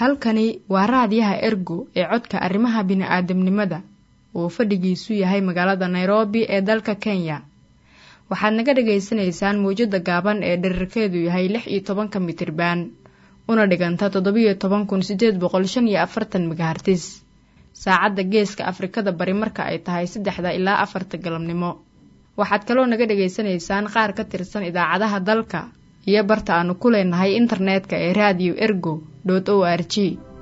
halkani waa raadiyaha ergo ee codka arrimaha bini'aadamnimada uu fadhigiisu yahay magaalada nairobi ee dalka kenya waxaad naga dhagaysanaysaan mawjadda gaaban ee dherarkeedu yahay lix iyo tobanka mitriban una dhiganta toddobiyo toban kun sideed boqol shan iyo afartan megahartis saacadda geeska afrikada bari marka ay tahay saddexda ilaa afarta galabnimo waxaad kaloo naga dhagaysanaysaan qaar ka tirsan idaacadaha dalka iyo barta aanu ku leenahay internetka ee radio ergo o r g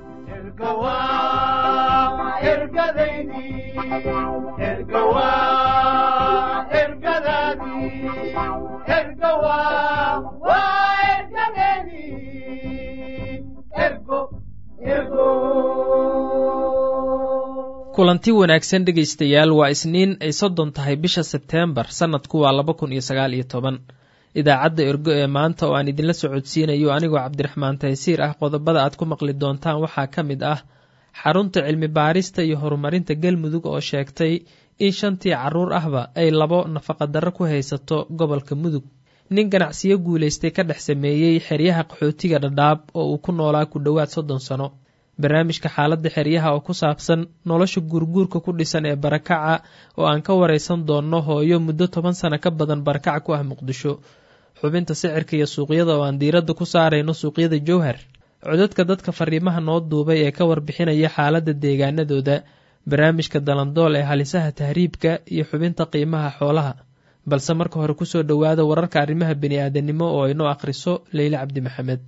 kulanti wanaagsan dhegaystayaal waa isniin ay soddon tahay bisha sebteembar sannadku waa laba kun iyo sagaal iyo toban idaacadda ergo ee maanta oo aan idinla socodsiinayo anigoo cabdiraxmaan taysiir ah qodobada aad ku maqli doontaan waxaa ka mid ah xarunta cilmi baarista iyo horumarinta galmudug oo sheegtay in shantii caruur ahba ay labo nafaqadarro ku haysato gobolka mudug nin ganacsiyo guulaystay ka dhex sameeyey xeryaha qaxootiga dhadhaab oo uu ku noolaa ku dhowaad soddon sano barnaamijka xaaladda xeryaha oo ku saabsan nolosha guurguurka ku dhisan ee barakaca oo aan ka waraysan doonno hooyo muddo toban sano ka badan barakac ku ah muqdisho xubinta sicirka iyo suuqyada oo aan diiradda ku saarayno suuqyada jowhar codadka dadka fariimaha noo duubay ee ka warbixinaya xaaladda deegaanadooda barnaamijka dalandool ee halisaha tahriibka iyo xubinta qiimaha xoolaha balse marka hore kusoo dhowaada wararka arrimaha bini'aadanimo oo aynoo akhriso leyle cabdi maxamed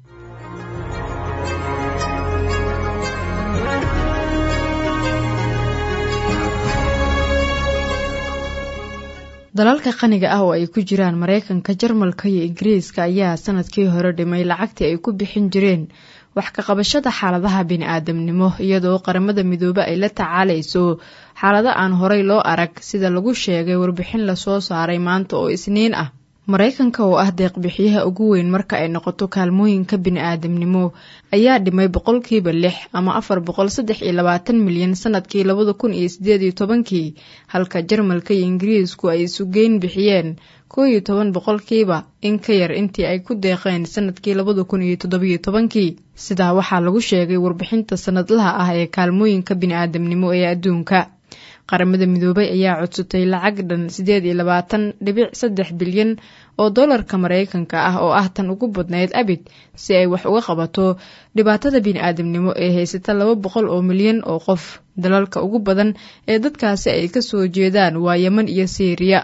dalalka qaniga ah oo ay ku jiraan maraykanka jarmalka iyo ingiriiska ayaa sanadkii hore dhimay lacagtii ay ku bixin jireen wax ka qabashada xaaladaha bini-aadamnimo iyadoo qaramada midoobe ay la tacaalayso xaalado aan horay loo arag sida lagu sheegay warbixin lasoo saaray maanta oo isniin ah maraykanka oo ah deeqbixiyaha ugu weyn marka ay noqoto kaalmooyinka bini-aadamnimo ayaa dhimay boqolkiiba lix ama afar boqol saddex iyo labaatan milyan sanadkii labada kun iyo sideed iyo tobankii halka jarmalka iyo ingiriisku ay isugeyn bixiyeen koo iyo toban boqolkiiba in ka yar intii ay ku deeqeen sanadkii labada kun iyo toddobiyo tobankii sidaa waxaa lagu sheegay warbixinta sanadlaha ah ee kaalmooyinka bini-aadamnimo ee adduunka qaramada midoobay ayaa codsatay lacag dhan siddeed iyo labaatan dhibic saddex bilyan oo dollarka maraykanka ah oo ah tan ugu badnayd abid si ay wax uga qabato dhibaatada bini-aadamnimo ee haysata laba boqol oo milyan oo qof dalalka ugu badan ee dadkaasi ay kasoo jeedaan waa yeman iyo siiriya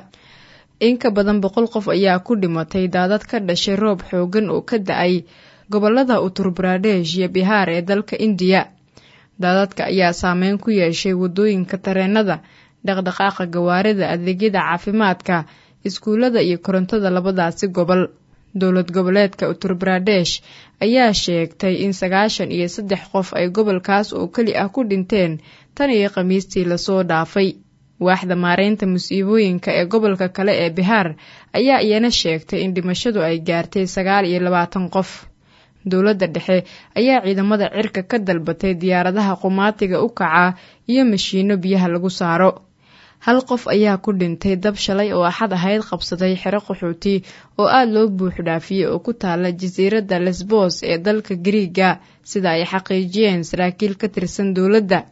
in ka badan boqol qof ayaa ku dhimatay daadad ka dhashay roob xoogan oo ka da-ay gobolada utur baradesh iyo bihaar ee dalka indiya daadadka ayaa saameyn ku yeeshay waddooyinka tareenada dhaqdhaqaaqa gawaarida adeegyada caafimaadka iskuullada iyo korontada labadaasi gobol dowlad goboleedka utur baradesh ayaa sheegtay in sagaashan iyo saddex qof ay gobolkaas oo keli ah ku dhinteen tan iyo khamiistii lasoo dhaafay waaxda maareynta musiibooyinka ee gobolka kale ee bihaar ayaa iyana sheegtay in dhimashadu ay gaartay sagaal iyo labaatan qof dowladda dhexe ayaa ciidamada cirka ka dalbatay diyaaradaha qumaatiga u kaca iyo mashiino biyaha lagu saaro hal qof ayaa ku dhintay dab shalay oo axad ahayd qabsaday xero qaxooti oo aada loo buux dhaafiyey oo ku taala jasiiradda lesbos ee dalka gariiga sida ay xaqiijiyeen saraakiil ka tirsan dowladda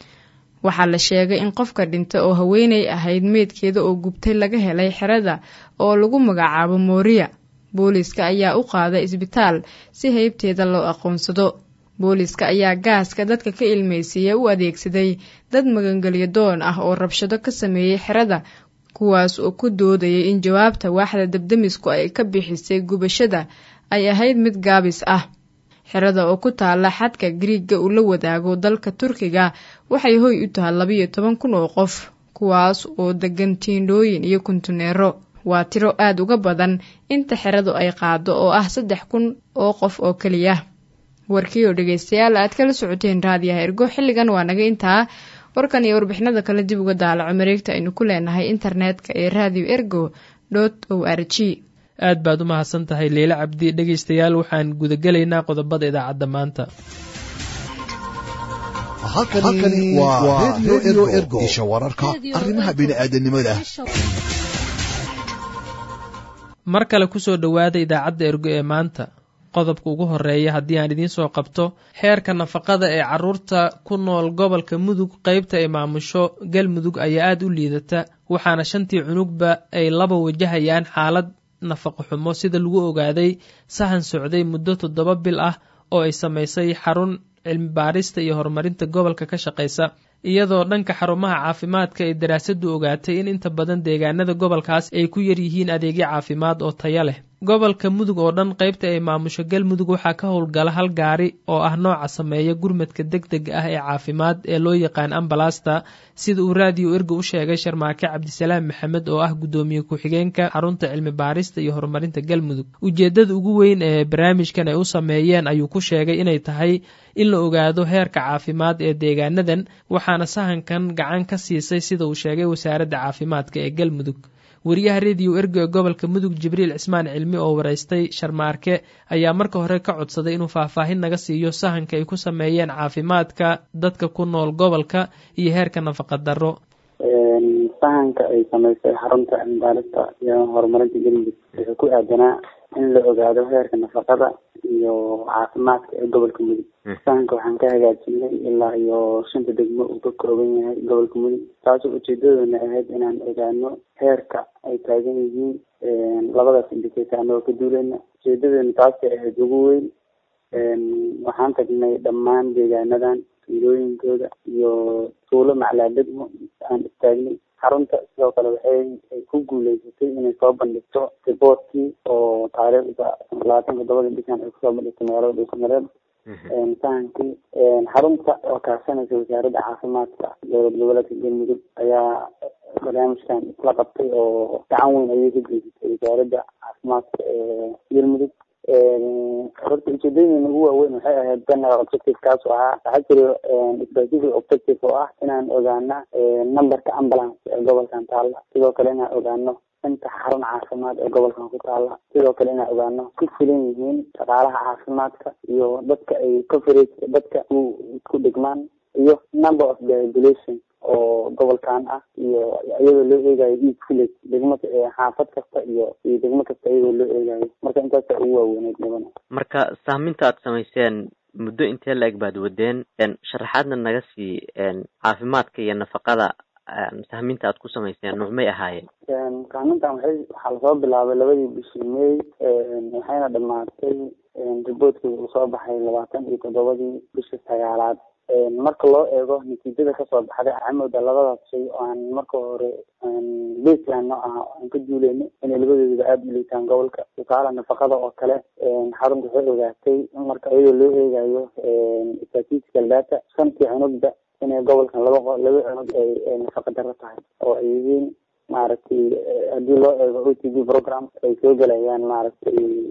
waxaa la sheegay in qofka dhinta oo haweeney ahayd meydkeeda oo gubtay laga helay xerada oo lagu magacaabo mooriya booliiska ayaa u qaaday isbitaal si heybteeda loo aqoonsado booliiska ayaa gaaska dadka ka ilmaysiiya u adeegsaday dad magangelyo doon ah oo rabshado ka sameeyey xerada kuwaas oo ku doodayay in jawaabta waaxda dabdamisku ay ka bixisay gubashada ay ahayd mid gaabis ah xerada oo ku taala xadka gariigga uu la wadaago dalka turkiga waxay hoy u tahay labiyo toban kun oo qof kuwaas oo degan tiindhooyin iyo kuntuneero waa tiro aada uga badan inta xeradu ay qaado oo ah saddex kun oo qof oo keliya warkii oo dhegeystayaal aad kala socoteen raadiyaha ergo xilligan waa naga intaa warkan iyo warbixinada kale dib uga daalaco mareegta aynu ku leenahay internetka ee radio ergo dot o r g aad baad u mahadsan tahay leyle cabdi dhegaystayaal waxaan gudagelaynaa qodobada idaacadda maanta halkani waa redio ergo isha wararka arrimaha bini'aadanimada mar kale kusoo dhowaada idaacadda ergo ee maanta qodobka ugu horeeya haddii aan idiin soo qabto xeerka nafaqada ee caruurta ku nool gobolka mudug qeybta ay maamusho galmudug ayaa aada u liidata waxaana shantii cunugba ay laba wajahayaan xaalad nafaqo xumo sida lagu ogaaday sahan socday muddo toddoba bil ah oo ay samaysay xarun cilmi baarista iyo horumarinta gobolka ka shaqaysa iyadoo dhanka xarumaha caafimaadka ay daraasadu ogaatay in inta badan deegaanada gobolkaas ay ku yar yihiin adeegyo caafimaad oo taya leh gobolka mudug oo dhan qaybta ay maamusho galmudug waxaa ka howlgala hal gaari oo ah nooca sameeya gurmadka deg deg ah ee caafimaad ee loo yaqaan ambalasta sida uu raadiyo erga u sheegay sharmaake cabdisalaam maxamed oo ah guddoomiye ku-xigeenka xarunta cilmi baarista iyo horumarinta galmudug ujeedada ugu weyn ee barnaamijkan ay u sameeyeen ayuu ku sheegay inay tahay in la ogaado heerka caafimaad ee deegaanadan waxaana sahankan gacan ka siisay sida uu sheegay wasaaradda caafimaadka ee galmudug wariyaha rediyo ergo ee gobolka mudug jibriil cismaan cilmi oo waraystay sharmaarke ayaa marka hore ka codsaday inuu faahfaahin naga siiyo sahanka ay ku sameeyeen caafimaadka dadka ku nool gobolka iyo heerka nafaqa darro sahanka ay samaysay xarunta cilmibaalista iyo horumarinta galmudug wuxuu ku aadanaa in la ogaado heerka nafaqada iyo caafimaadka ee gobolka mudug sahanka waxaan ka hagaajinay ilaa iyo shanta degmo uu ka kooban yahay gobolka mudug taasoo ujeedadoona ahayd inaan ogaano heerka ay taagan yihiin labadaas indicator anagoo ka duuleyna ujeedadeena taasay ahayd ugu weyn waxaan tagnay dhammaan deegaanadan tuulooyinkooda iyo tuulo maclaa degmo aan istaagnay xarunta sidoo kale waxay ay ku guuleysatay inay soo bandhigto riboortkii oo taariikhda labaatan toddobada bishan ay kusoo bandhigtay magaalada dhuusamareeb sahankii xarunta oo kaashanaysa wasaaradda caafimaadka dowlad goboleedka galmudug ayaa barnaamijkan isla qabtay oo gacan weyn ayay ka geysatay wasaaradda caafimaadka ee galmudug horta ujeedooyin ugu waaweyn waxay ahayd general objective kaas oo ahaa waxaa jira specific objective oo ah inaan ogaana numberka ambulance ee gobolkan taalla sidoo kale inaan ogaano inta xarun caafimaad ee gobolkan ku taalla sidoo kale inaan ogaano ku filan yihiin shaqaalaha caafimaadka iyo dadka ay coverage dadka ku dhigmaan iyo number of the population oo gobolkan ah iyo iyadoo loo eegayo each village degmo xaafad kasta iyo iyo degmo kasta iyadoo loo eegayo marka intaasa ugu waaweyneyd mudana marka saaminta aad samayseen muddo intee la-eg baad wadeen sharaxaadna naga sii caafimaadka iyo nafaqada sahminta aad ku samayseen nuucmay ahaayeen sahmintan waxay waxaa lasoo bilaabay labadii bishii may waxayna dhamaatay riboortkii uu soo baxay labaatan iyo toddobadii bishii sagaalaad marka loo eego natiijada kasoo baxday camowda labadaas shay oo aan marka hore baseline no ah aan ka duuleyno inay labadoodaba aada u liitaan gobolka tusaale nafaqada oo kale xarunta waxay ogaatay marka iyadoo loo eegayo statistical data shantii cunugda inay gobolkan laba laba cunug ay nafaqa daro tahay oo ay yihiin maaragtay haddii loo eego o t v program ay soo gelayaan maaragtay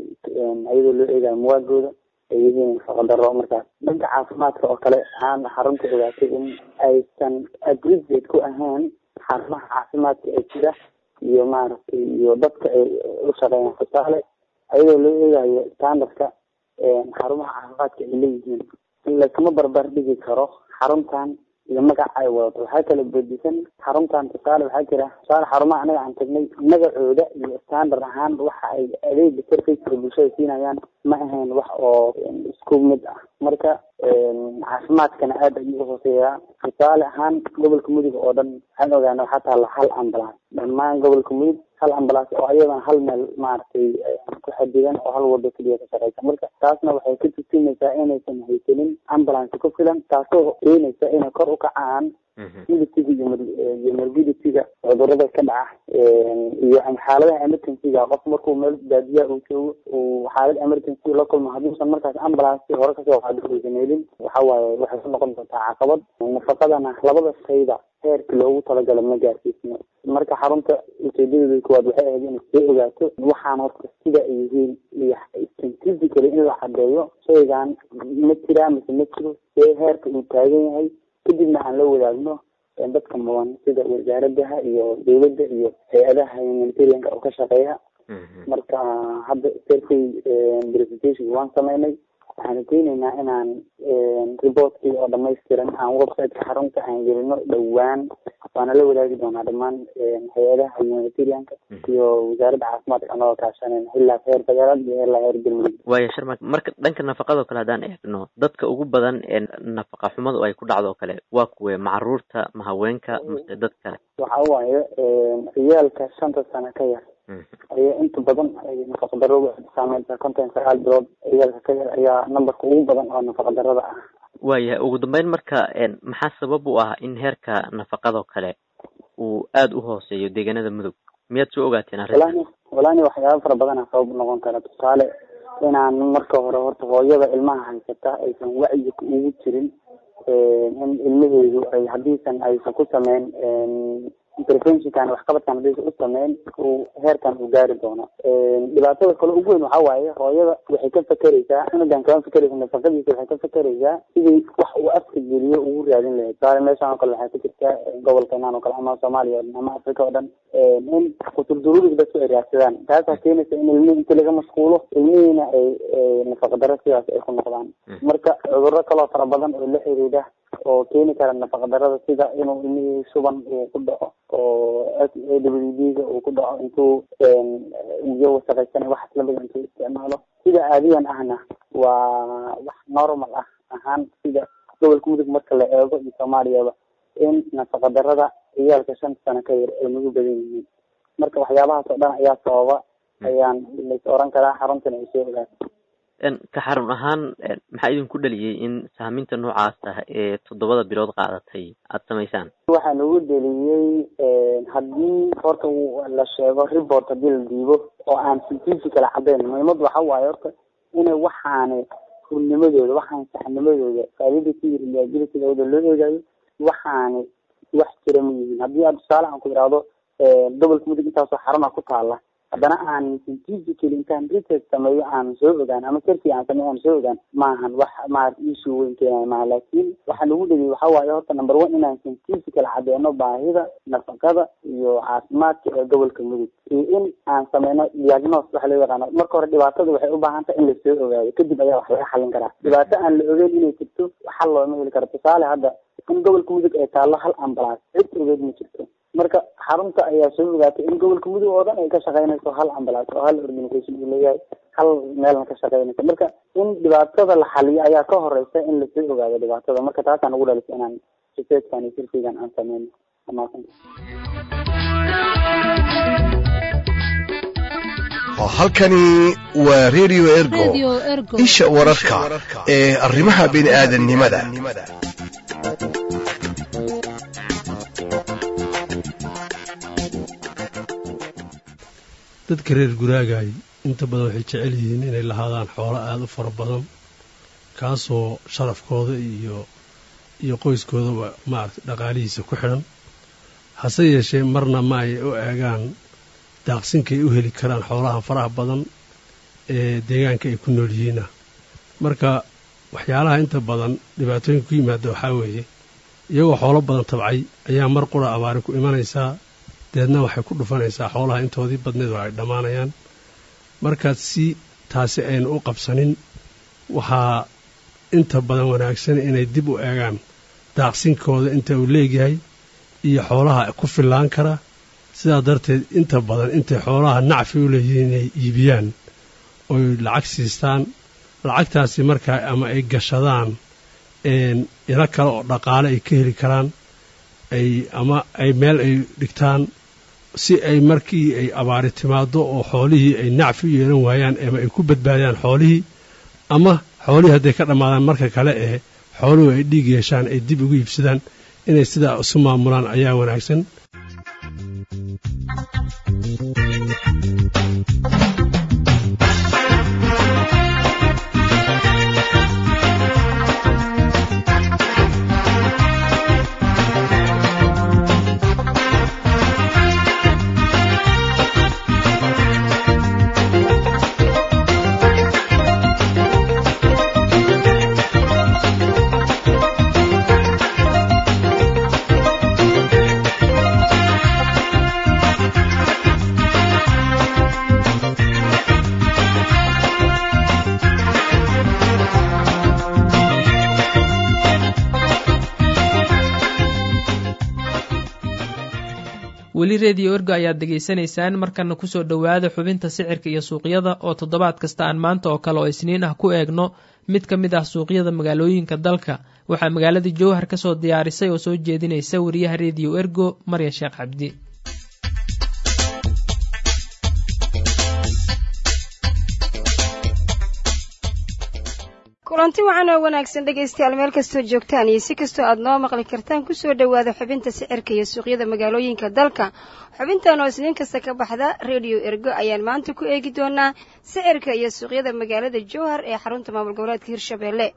iyadoo loo eegayo muwaagooda ay yihiin nafaqadaro markaas dhanka caafimaadka oo kale waxaan xarunta ogaatay in aysan agreegate ku ahayn xarumaha caafimaadka ee jira iyo maaragtay iyo dadka ay u shaqeeyaan tusaale ayadoo loo eegayo standardka xarumaha caafimaadka ay leeyihiin lakama barbar dhigi karo xaruntan iyo magaca ay wadato waxaa kala bedisan xaruntan tusaale waxaa jira tusaale xarumaha anaga aan tagnay magacooda iyo standard ahaan waxa ay adeega serviceka bulshada siinayaan ma ahayn wax oo isku mid ah marka caafimaadkana aada ayuu uhooseeyaa tusaale ahaan gobolka mudug oo dhan waxaan ogaana waxaa taalla hal ambulance dhammaan gobolka mudug hal ambulance oo ayadana hal meel maaragtay ku xadidan oo hal wado keliya ka shaqeysa marka taasna waxay ka tusinaysaa inaysan haysanin ambulance ku filan taasoo keenaysa inay kor u kacaan militiga iyo morbiditiga cudurada ka dhaca iyo xaaladaha emergencyga qof markuu meel baadiya uu joogo uu xaalad emergency la kulmo hadduusan markaas ambulance hore kasoo qaado uusan helin waxa waaye waxay ku noqon doontaa caqabad nafaqadana labada shayba heerkii loogu talagalo ma gaarsiisno marka xarunta ujeedadeeda koowaad waxay ahayd inay soo ogaato waxaan horta sida ay yihiin iyo scientifically in la cadeeyo shaygan ma jiraa mise ma jiro see heerka uu taagan yahay kadibna aan la wadaagno dadka mudan sida wasaaradaha iyo dowladda iyo hay-adaha humanitarianka oo ka shaqeeya marka hadda survey presentation waan sameynay waxaanu keenaynaa inaan reportkii oo dhamaystiran aan websiteka xarunta aan gelino dhowaan waana la wadaagi doonaa dhammaan hay-adaha humanitarianka iyo wasaaradda caafimaadka anagoo kaashanayna ilaa heer federaal iyo ilaa heer galmudug waaya sharma marka dhanka nafaqadoo kale haddaan eegno dadka ugu badan ee nafaqa xumadu ay ku dhacdo oo kale waa kuwe macaruurta ma haweenka mase dad kale waxa waaye ciyaalka shanta sano ka yar ayaa inta badan nafaqa daradu saameysa konton sagaal bilood ciyaalka ka yar ayaa numberka ugu badan oo nafaqa darada ah waayahay ugu dambeyn marka maxaa sabab u ah in heerka nafaqadoo kale uu aada u hooseeyo deegaanada mudug miyaad soo ogaateen arrinta walani walani waxyaaba fara badana sabab noqon kara tusaale inaan marka hore horta hooyada ilmaha haysata aysan wacyi ugu jirin in ilmaheedu ay haddiisan aysan ku sameyn interventionkan waxqabadkan haddiisan u sameyn uu heerkan uu gaari doono dhibaatada kale ugu weyn waxa waaye hooyada waxay ka fakereysaa cunugan kama fakereysa nafaqadiisa waxay ka fakereysaa sidii wax uu afka geliyo ugu raadin lahayd tusaale meeshan oo kale waxay ku jirtaa gobolkeenan oo kale ama soomaaliya o dhan ama africa oo dhan in kuturdururig dadku ay raadsadaan taasaa keenaysa in ilmihi inti laga mashquulo ilmihiina ay nafaqa daro sidaas ay ku noqdaan marka cudurro kaloo fara badan oo la xiriida oo keeni kara nafaqa darada sida inuu ilmihii shuban uu ku dhaco oo s a w d ga uu ku dhaco intuu biyo wasaqaysan waxaas lamida intuu isticmaalo sida caadiyan ahna waa wax normal ah ahaan sida gobolka mudug marka la eego iyo soomaaliyaba in nafaqa darada ciyaalka shanta sano ka yar ay nagu badan yihiin marka waxyaabahaas oo dhan ayaa sababa ayaan lais oran karaa xaruntana ay soo ogaatay ka xarun ahaan maxaa idinku dhaliyey in sahminta noocaas ah ee toddobada bilood qaadatay aada samaysaan waxaa nagu dheliyey haddii horta la sheego report haddii la diibo oo aan scientifical caddayn muhiimadu waxa waaye horta inay waxaani hurnimadooda waxaan saxnimadooda validity iyo reliabilitydooda loo eegayo waxaani wax jira ma yihiin haddii aad tusaale aan ku ihahdo gobolka mudug intaasoo xaruna ku taala haddana aan scientifically intaan research sameeyo aan soo ogaan ama serki aan sameeyo aan soo ogaan maahan wax maarata issue weyn keenayo maaha laakiin waxaa lagu dhegay waxa waaye horta number one inaan scientifical caddeeno baahida nafaqada iyo caafimaadka ee gobolka mudug iyo in aan sameyno diagnose waxa loo yaqaano marka hore dhibaatada waxay u baahan tahay in lasoo ogaado kadib ayaa wax laga xalin karaa dhibaato aan la ogeyn inay jirto xal looma heli karo tusaale hadda in gobolka mudug ay taallo hal ambulance cid ogeed ma jirto marka xarunta ayaa soo ogaatay in gobolka mudug oo dhan ay ka shaqeynayso hal ambulance oo hal organisation uu leeyahay hal meelna ka shaqeynayso marka in dhibaatada la xaliyo ayaa ka horeysa in lasoo ogaado dhibaatada marka taasaan ugu dhalisa inaan researchkan iyo sirfigan aan sameyno amaasan halkani waa radio ergo isha wararka ee arrimaha bini aadannimada dadka reer guraagaay inta badan waxay jecel yihiin inay lahaadaan xoolo aada u fara badan kaasoo sharafkooda iyo iyo qoyskoodaba maaragtay dhaqaalihiisa ku xidhan hase yeeshee marna ma ay u eegaan daaqsinkay u heli karaan xoolaha faraha badan ee deegaanka ay ku nool yihiinna marka waxyaalaha inta badan dhibaatooyinka ku yimaada waxaa weeye iyagoo xoolo badan tabcay ayaa mar qura abaari ku imanaysaa deedna waxay ku dhufanaysaa xoolaha intoodii badneed oo ay dhammaanayaan markaad si taasi aynu u qabsanin waxaa inta badan wanaagsan inay dib u eegaan daaqsinkooda inta uu leegyahay iyo xoolaha ku fillaan kara sidaa darteed inta badan intay xoolaha nacfi u leeyihiin inay iibiyaan oy lacag siistaan lacagtaasi markaa ama ay gashadaan ilo kale oo dhaqaale ay ka heli karaan ay ama ay meel ay dhigtaan si ay markii ay abaari timaado oo xoolihii ay nacfi u yeelan waayaan ama ay ku badbaadiyaan xoolihii ama xoolihii hadday ka dhammaadaan marka kale ee xooluhu ay dhiig yeeshaan ay dib ugu iibsadaan inay sidaa isu maamulaan ayaa wanaagsan weli rediyo ergo ayaad degaysanaysaan markana kusoo dhowaada xubinta sicirka iyo suuqyada oo toddobaad kasta aan maanta oo kale oo isniin ah ku eegno mid ka mid ah suuqyada magaalooyinka dalka waxaa magaalada jowhar ka soo diyaarisay oo soo jeedinaysa wariyaha rediyo ergo marya sheekh cabdi kulanti wacan oo wanaagsan dhegaystayaal meel kastoo joogtaan iyo si kastoo aad noo maqli kartaan kusoo dhowaada xubinta sicirka iyo suuqyada magaalooyinka dalka xubintan oo isniin kasta ka baxda rediyo ergo ayaan maanta ku eegi doonaa sicirka iyo suuqyada magaalada jowhar ee xarunta maamul goboleedka hirshabeelle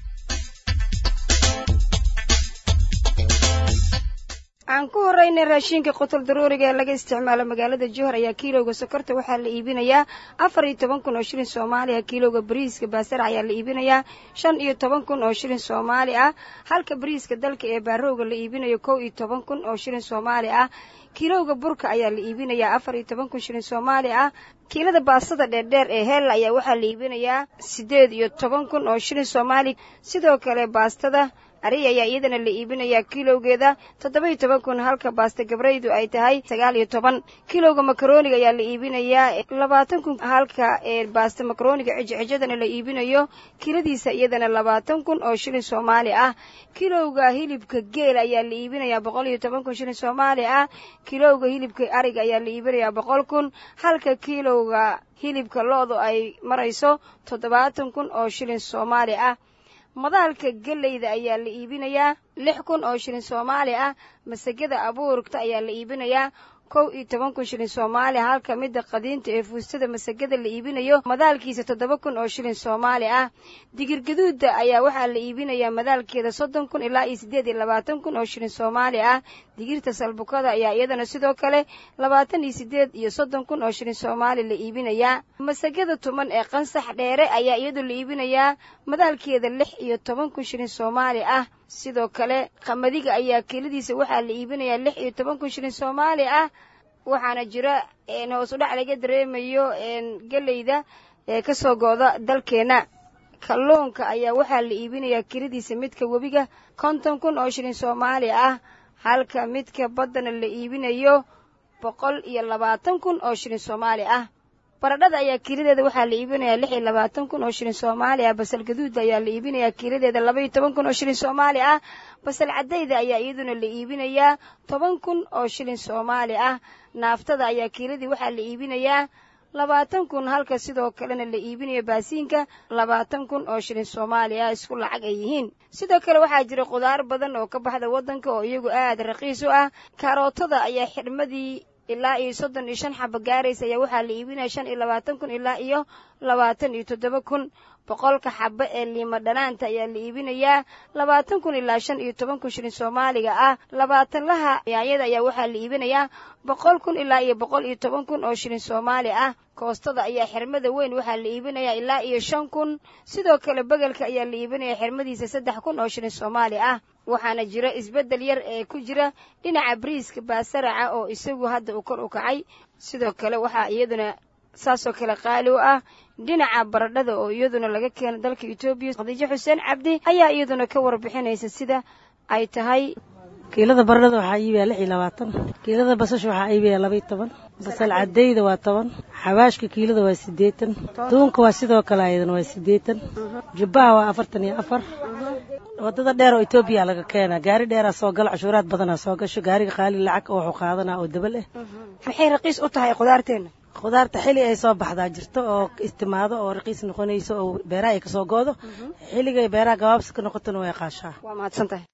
aan ku horeyna raashinka qotol daruuriga ee laga isticmaalo magaalada jowhar ayaa kiilowga sokorta waxaa la iibinayaa afar iyo toban kun oo shilin soomaali ah kiilowga bariiska baasara ayaa la iibinayaa shan iyo toban kun oo shilin soomaali ah halka bariiska dalka ee baarowga la iibinayo kow iyo toban kun oo shilin soomaali ah kiilowga burka ayaa la iibinayaa afar iyo toban kun shilin soomaali ah kiilada baastada dheerdheer ee hel ayaa waxaa la iibinayaa siddeed iyo toban kun oo shilin soomaali sidoo kale baastada ari ayaa iyadana la iibinayaa kilowgeeda toddoba-iyo toban kun halka baasta gabraydu ay tahay sagaal iyo toban kilowga makarooniga ayaa la iibinayaa labaatan kun halka ee baasta makarooniga cijcijadana la iibinayo kiladiisa iyadana labaatan kun oo shilin soomaali ah kilowga hilibka geel ayaa la iibinayaa boqol iyo toban kun shilin soomaali ah kilowga hilibka ariga ayaa la iibinayaa boqol kun halka kilowga hilibka lo-du ay marayso toddobaatan kun oo shilin soomaali ah madaalka geleyda ayaa la iibinayaa lix kun oo shilin soomaali ah masagada abuurta ayaa la iibinayaa kow iyo toban kun shilin soomaali ah halka midda qadiinta ee fuustada masagada la iibinayo madaalkiisa toddoba kun oo shilin soomaali ah digirgaduudda ayaa waxaa la iibinayaa madaalkeeda soddon kun ilaa iyo siddeed iyo labaatan kun oo shilin soomaali ah digirta salbukada ayaa iyadana sidoo kale labaatan iyo siddeed iyo soddon kun oo shilin soomaali la iibinayaa masagada tuman ee qansax dheere ayaa iyadu la iibinayaa madaalkeeda lix iyo toban kun shilin soomaali ah sidoo kale qamadiga ayaa keladiisa waxaa la iibinayaa lix iyo toban kun shilin soomaali ah waxaana jira hoos u dhac laga dareemayo geleyda ee ka soo go'da dalkeenna kalluunka ayaa waxaa la iibinayaa keladiisa midka webiga konton kun oo shilin soomaali ah halka midka baddana la iibinayo boqol iyo labaatan kun oo shilin soomaali ah baradhada ayaa kiiladeeda waxaa la iibinayaa lix iyo labaatan kun oo shilin soomaali ah basal gaduuda ayaa la iibinayaa kiiladeeda laba iyo toban kun oo shilin soomaali ah basal caddayda ayaa iyaduna la iibinayaa toban kun oo shilin soomaali ah naaftada ayaa kiiladii waxaa la iibinayaa labaatan kun halka sidoo kalena la iibinayo baasiinka labaatan kun oo shilin soomaali ah isku lacag ay yihiin sidoo kale waxaa jira khudaar badan oo ka baxda waddanka oo iyagu aad raqiis u ah kaarootada ayaa xidhmadii ilaa iyo soddon iyo shan xaba gaaraysa ayaa waxaa la iibinaya shan iyo labaatan kun ilaa iyo labaatan iyo toddoba kun boqolka xaba ee liima dhanaanta ayaa la iibinayaa labaatan kun ilaa shan iyo toban kun shilin soomaaliga ah labaatanlaha yaanyada ayaa waxaa la iibinayaa boqol kun ilaa iyo boqol iyo toban kun oo shilin soomaali ah koostada ayaa xirmada weyn waxaa la iibinayaa ilaa iyo shan kun sidoo kale begelka ayaa la iibinayaa xirmadiisa saddex kun oo shilin soomaali ah waxaana jira isbeddel yar ee ku jira dhinaca bariiska baasaraca oo isagu hadda uu kor u kacay sidoo kale waxaa iyaduna saasoo kale qaali u ah dhinaca baradhada oo iyaduna laga keeno dalka etoobiya khadiijo xuseen cabdi ayaa iyaduna ka warbixinaysa sida ay tahay kiilada baradhada waxaa iibaya lix iyo labaatan kiilada basasha waxaa iibaya laba iyo toban basal cadayda waa toban xawaashka kiilada waa siddeetan duunka waa sidoo kale ayadana waa siddeetan jubbaha waa afartan iyo afar wadada dheer oo etoobiya laga keenaa gaari dheeraa soo galo cashuuraad badanaa soo gasho gaariga qaali lacag oo wuxuu qaadanaa oo dabal ah maxay raqiis u tahay khudaarteenna khudaarta xili ay soo baxdaa jirto oo istimaado oo raqiis noqonayso oo beeraha ay kasoo goodo xilligay beeraha gabaabsi ka noqotona way qaashaa waa mahadsan tahay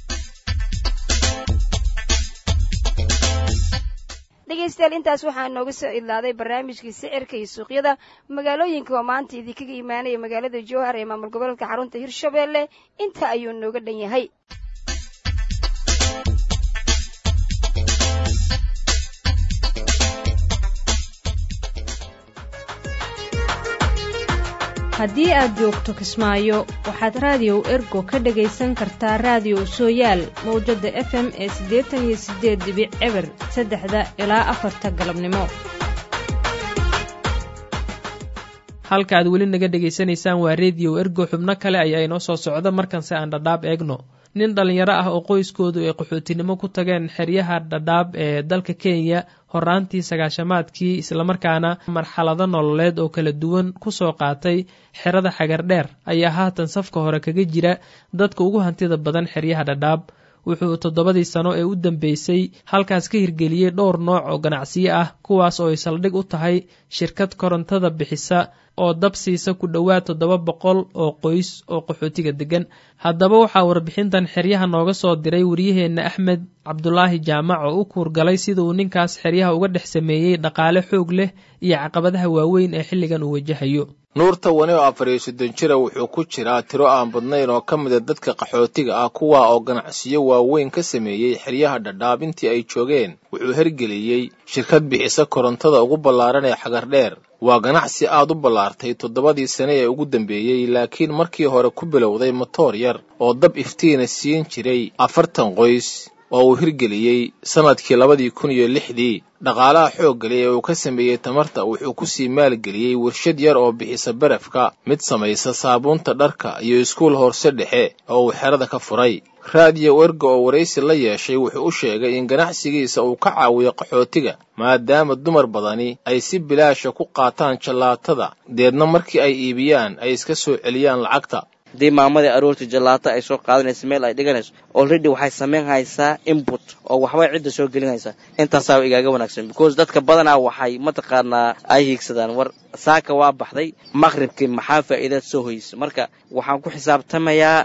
dhegaystayaal intaas waxaa nooga soo idlaaday barnaamijkii sicirka iyo suuqyada magaalooyinka oo maanta idinkaga imaanaya magaalada jowhar ee maamul goboleedka xarunta hirshabeelle inta ayuu nooga dhan yahay haddii aad joogto kismaayo waxaad raadiyow ergo ka dhagaysan kartaa raadiyow sooyaal mawjadda f m ee siddeetan iyo siddeed dibic eber saddexda ilaa afarta galabnimo halka aad weli naga dhegaysanaysaan waa rediyo ergo xubno kale ayaa inoo soo socda markanse aan dhadhaab eegno nin dhallinyaro ah oo qoyskoodu ay qaxootinimo ku tageen xeryaha dhadhaab ee dalka kenya horaantii sagaashamaadkii islamarkaana marxalado nololeed oo kala duwan kusoo qaatay xerada xagardheer ayaa haatan safka hore kaga jira dadka ugu hantida badan xeryaha dhadhaab wuxuu toddobadii sano ee u dambeysay halkaas ka hirgeliyey dhowr nooc oo ganacsiyo ah kuwaas oo ay saldhig u tahay shirkad korontada bixisa oo dab siisa ku dhowaad toddoba boqol oo qoys oo qaxootiga degan haddaba waxaa warbixintan xeryaha nooga soo diray waryaheenna axmed cabdulaahi jaamac oo u kuurgalay sida uu ninkaas xeryaha uga dhex sameeyey dhaqaale xoog leh iyo caqabadaha waaweyn ee xilligan uu wajahayo nuurta wani oo afar iyo soddon jira wuxuu ku jiraa tiro aan badnayn oo ka mida dadka qaxootiga ah kuwaa oo ganacsiyo waaweyn ka sameeyey xeryaha dhadhaab intii ay joogeen wuxuu hergeliyey shirkad bixisa korontada ugu ballaaran ee xagardheer waa ganacsi aad u ballaartay toddobadii sane ee ugu dambeeyey laakiin markii hore ku bilowday motoor yar oo dab iftiina siin jiray afartan qoys oo uu hirgeliyey sannadkii labadii kun iyo lixdii dhaqaalaha xooggali ee uu ka sameeyey tamarta wuxuu ku sii maalgeliyey warshad yar oo bixisa barafka mid samaysa saabuunta dharka iyo iskuul hoorse dhexe oo uu xerada ka furay raadiyo werga oo waraysi la yeeshay wuxuu u sheegay in ganacsigiisa uu ka caawiyo qaxootiga maadaama dumar badani ay si bilaasha ku qaataan jallaatada deedna markii ay iibiyaan ay iska soo celiyaan lacagta haddii maamadii aroortii jallaata ay soo qaadanaysa meel ay dhiganayso already waxay samayn haysaa input oo waxbay cidda soo gelinaysaa intaasaa igaaga wanaagsan because dadka badanaa waxay mataqaanaa ay hiigsadaan war saaka waa baxday maqribkii maxaa faa'iidaad soo hoysa marka waxaan ku xisaabtamayaa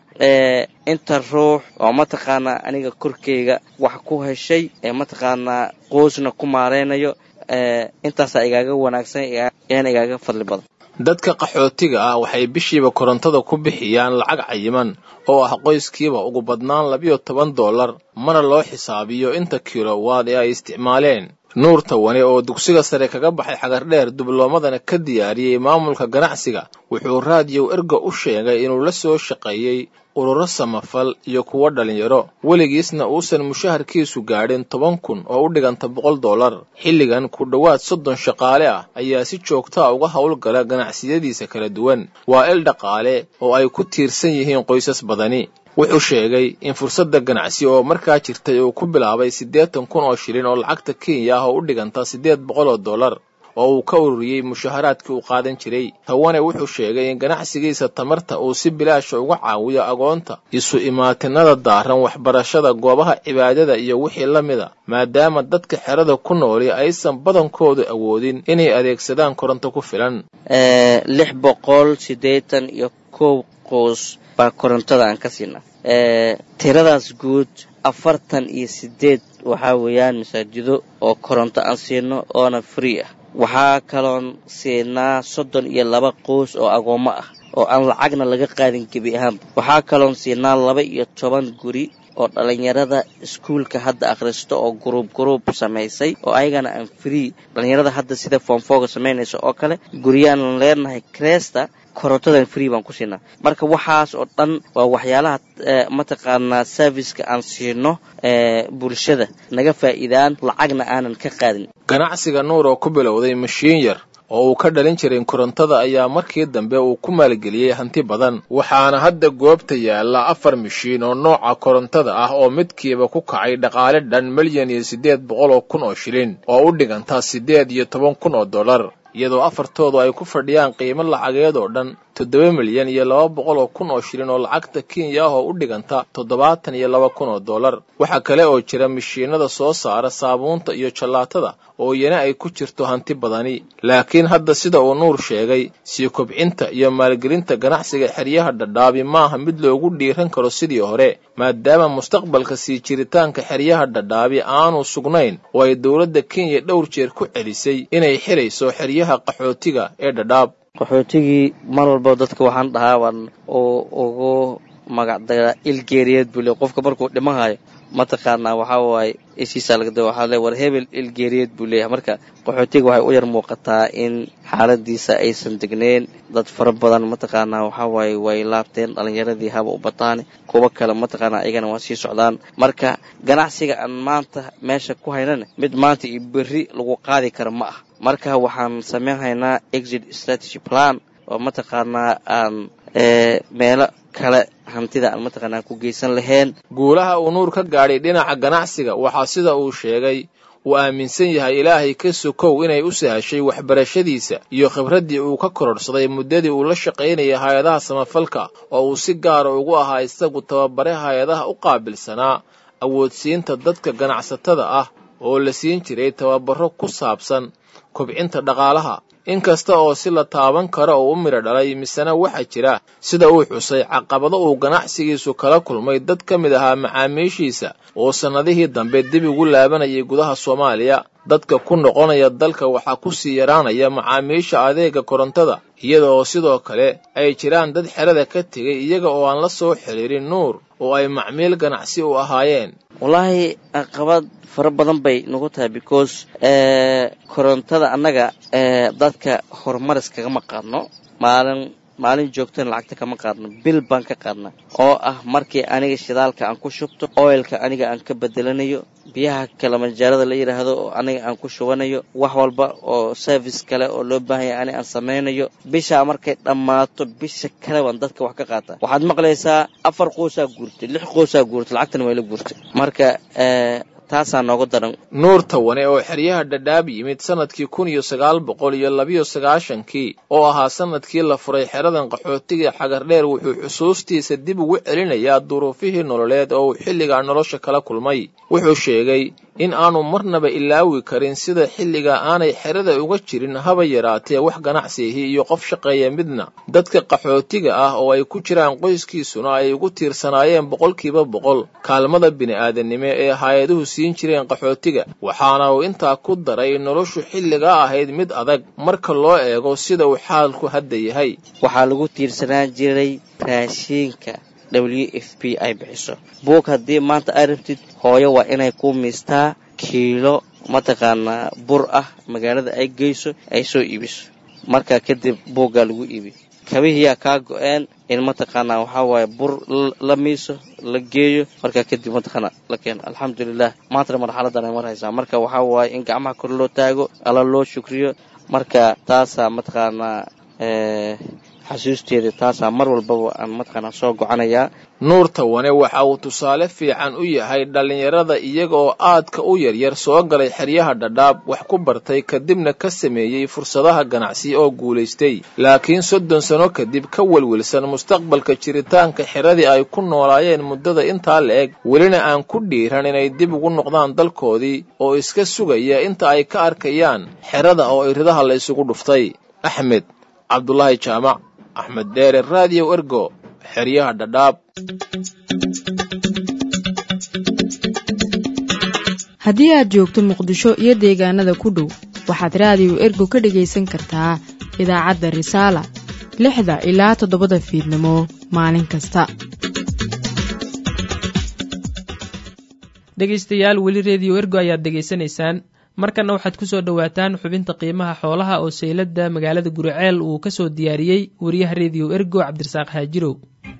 inta ruux oo mataqaanaa aniga korkeyga wax ku heshay ee mataqaanaa qoosna ku maaraynayo intaasaa igaaga wanaagsan eena igaaga fadli badan dadka qaxootiga ah waxay bishiiba korontada ku bixiyaan lacag cayiman oo ah qoyskiiba ugu badnaan labiyo toban dollar mana loo xisaabiyo inta kilowaad ee ay isticmaaleen nuur tawane oo dugsiga sare kaga baxay xagardheer dubloomadana ka diyaariyey maamulka ganacsiga wuxuu raadiyow erga u sheegay inuu la soo shaqeeyey ururo samafal iyo kuwo dhallinyaro weligiisna uusan mushaharkiisu gaadhin toban kun oo u dhiganta boqol dollar xilligan ku dhowaad soddon shaqaale ah ayaa si joogtaa uga howlgala ganacsiyadiisa kala duwan waa il dhaqaale oo ay ku tiirsan yihiin qoysas badani wuxuu sheegay in fursadda ganacsi oo markaa jirtay uu ku bilaabay siddeetan kun oo shilin oo lacagta kenya ah oo u dhiganta siddeed boqol oo dollar oo uu ka ururiyey mushaharaadkii uu qaadan jiray tawane wuxuu sheegay in ganacsigiisa tamarta uu si bilaasha uga caawiyo agoonta isu imaatinada daaran waxbarashada goobaha cibaadada iyo wixii la mida maadaama dadka xerada ku nooli aysan badankoodu awoodin inay adeegsadaan koronto ku filan lix boqol siddeetan iyo kow qoos baa korontada aan ka siinaa tiradaas guud afartan iyo siddeed waxaa weeyaan masaajido oo koronto aan siino oona free ah waxaa kaloon siinaa soddon iyo laba qoys oo agoommo ah oo aan lacagna laga qaadin gebi ahaanba waxaa kaloon siinaa laba iyo toban guri oo dhallinyarada iskuulka hadda akhristo oo guruub guruub samaysay oo ayagana aan free dhallinyarada hadda sida foomfooga samaynaysa oo kale guryaanan leenahay cresta korontadan free baan ku siinaa marka waxaas oo dhan waa waxyaalaha mataqaanaa serviceka aan siino bulshada naga faa'iidaan lacagna aanan ka qaadin ganacsiga nuur oo ku bilowday mashiin yar oo uu ka dhalin jiray korontada ayaa markii dambe uu ku maalgeliyey hanti badan waxaana hadda goobta yaalla afar mashiin oo nooca korontada ah oo midkiiba ku kacay dhaqaale dhan milyan iyo siddeed boqol oo kun oo shilin oo u dhiganta siddeed iyo toban kun oo dollar iyadoo afartoodu ay ku fadhiyaan qiimo lacageed oo dhan toddoba milyan iyo laba boqol oo kun oo shilin oo lacagta kenya ah oo u dhiganta toddobaatan iyo laba kun oo dollar waxaa kale oo jira mashiinada soo saara saabuunta iyo jallaatada oo iyana ay ku jirto hanti badani laakiin hadda sida uu nuur sheegay sii kobcinta iyo maalgelinta ganacsiga xeryaha dhadhaabi maaha mid loogu dhiiran karo sidii hore maadaama mustaqbalka sii jiritaanka xeryaha dhadhaabi aanu sugnayn oo ay dowladda kenya dhowr jeer ku celisay inay xirayso xeryaha qaxootiga ee dhadhaab qaxootigii mar walba dadka waxaan dhahaa waan ugu magacdaraa ilgeeriyeed buu le qofka markuu dhimahayo mataqaanaa waxaa waaye ishiisaa lagada waxaa le war hebel ilgeeriyeed buu leeyahay marka qaxootiga waxay u yar muuqataa in xaaladiisa aysan degneyn dad fara badan mataqaanaa waxaa waaye way laabteen dhallinyaradii haba u bataane kuwa kale mataqaanaa ayagana waa sii socdaan marka ganacsiga aan maanta meesha ku haynana mid maanta iyo berri lagu qaadi karo ma ah marka waxaan samayn haynaa exit strategy plan oo mataqaanaa aan meelo kale hantida aan mataqaanaa ku geysan lahayn guulaha uu nuur ka gaadhay dhinaca ganacsiga waxaa sida uu sheegay uu aaminsan yahay ilaahay ka sokow inay u sahashay waxbarashadiisa iyo khibraddii uu ka kororhsaday muddadii uu la shaqaynayay hay-adaha samafalka oo uu si gaara ugu ahaa isagu tababare hay-adaha u qaabilsanaa awoodsiinta dadka ganacsatada ah oo la siin jiray tababaro ku saabsan kobcinta dhaqaalaha inkasta oo si la taaban karo oo u midho dhalay misena waxaa jira sida uu xusay caqabado uu ganacsigiisu kala kulmay dad ka mid ahaa macaamiishiisa oo sannadihii dambe dib ugu laabanayay gudaha soomaaliya dadka ku noqonaya dalka waxaa ku sii yaraanaya macaamiisha adeega korontada iyada oo sidoo kale ay jiraan dad xerada ka tegay iyaga oo aan la soo xiriirin nuur oo ay macmiil ganacsi u ahaayeen wallaahi caqabad fara badan bay nagu tahay because korontada annaga dadka horumaris kagama qaadno maalin maalin joogtana lacagta kama qaadno bil baan ka qaadna oo ah markii aniga shidaalka aan ku shubto oilka aniga aan ka bedelanayo biyaha kalamajaarada la yidhaahdo oo aniga aan ku shubanayo wax walba oo service kale oo loo baahanya ani aan samaynayo bishaa markay dhammaato bisha kale baan dadka wax ka qaata waxaad maqlaysaa afar qoosaa guurtay lix qoosaa guurtay lacagtana way la guurtay marka taasaa nooga daran nuur tawane oo xeryaha dhadhaab yimid sannadkii kun iyo sagaal boqol iyo labiyo sagaashankii oo ahaa sannadkii la furay xeradan qaxootiga xagardheer wuxuu xusuustiisa dib ugu celinayaa duruufihii nololeed oo uu xilligaa nolosha kala kulmay wuxuu sheegay in aanu marnaba ilaawi karin sida xilliga aanay xerada uga jirin haba yaraatee wax ganacsiihii iyo qof shaqeeya midna dadka qaxootiga ah oo ay ku jiraan qoyskiisuna ay ugu tiirsanaayeen boqolkiiba boqol kaalmada bini'aadanimo ee hay-aduhu siin jireen qaxootiga waxaana uu intaa ku daray noloshu xilligaa ahayd mid adag marka loo eego sida uu xaalku hadda yahay waxaa lagu tiirsanaan jiray raashiinka w f p ay bixiso buug haddii maanta ay rabtid hooyo waa inay ku miistaa kiilo mataqaanaa bur ah magaalada ay geyso ay soo iibiso markaa kadib buuggaa lagu iibi kabihiyaa kaa go-een in mataqaanaa waxaa waaye bur la miiso la geeyo markaa kadib mataqaanaa la keeno alxamdulilah maantana marxaladan ay marhaysaa marka waxaa waaye in gacmaha kor loo taago alla loo shukriyo marka taasaa mataqaanaa xasuusteeda taasaa mar walbaba aan mataqaanaa soo gocanayaa nuur tawane waxa uu tusaale fiican u yahay dhallinyarada iyaga oo aadka u yaryar soo galay xeryaha dhadhaab wax ku bartay kadibna ka sameeyey fursadaha ganacsi oo guulaystay laakiin soddon sano kadib ka welwelsan mustaqbalka jiritaanka xeradii ay ku noolaayeen muddada intaa la eg welina aan ku dhiiran inay dib ugu noqdaan dalkoodii oo iska sugaya inta ay ka arkayaan xerada oo iridaha la isugu dhuftay axmed cabdulaahi jaamac axmed dheere raadiyo ergo xeryaha dhadhaab haddii aad joogto muqdisho iyo deegaanada ku dhow waxaad raadiyo ergo ka dhegaysan kartaa idaacadda risaala lixda ilaa toddobada fiidnimo maalin kasta dhegaystayaal weli rediyo ergo ayaad degaysanaysaan markanna waxaad ku soo dhowaataan xubinta qiimaha xoolaha oo sayladda magaalada guriceel uu ka soo diyaariyey wariyaha rediyo ergo cabdirasaaq haajirow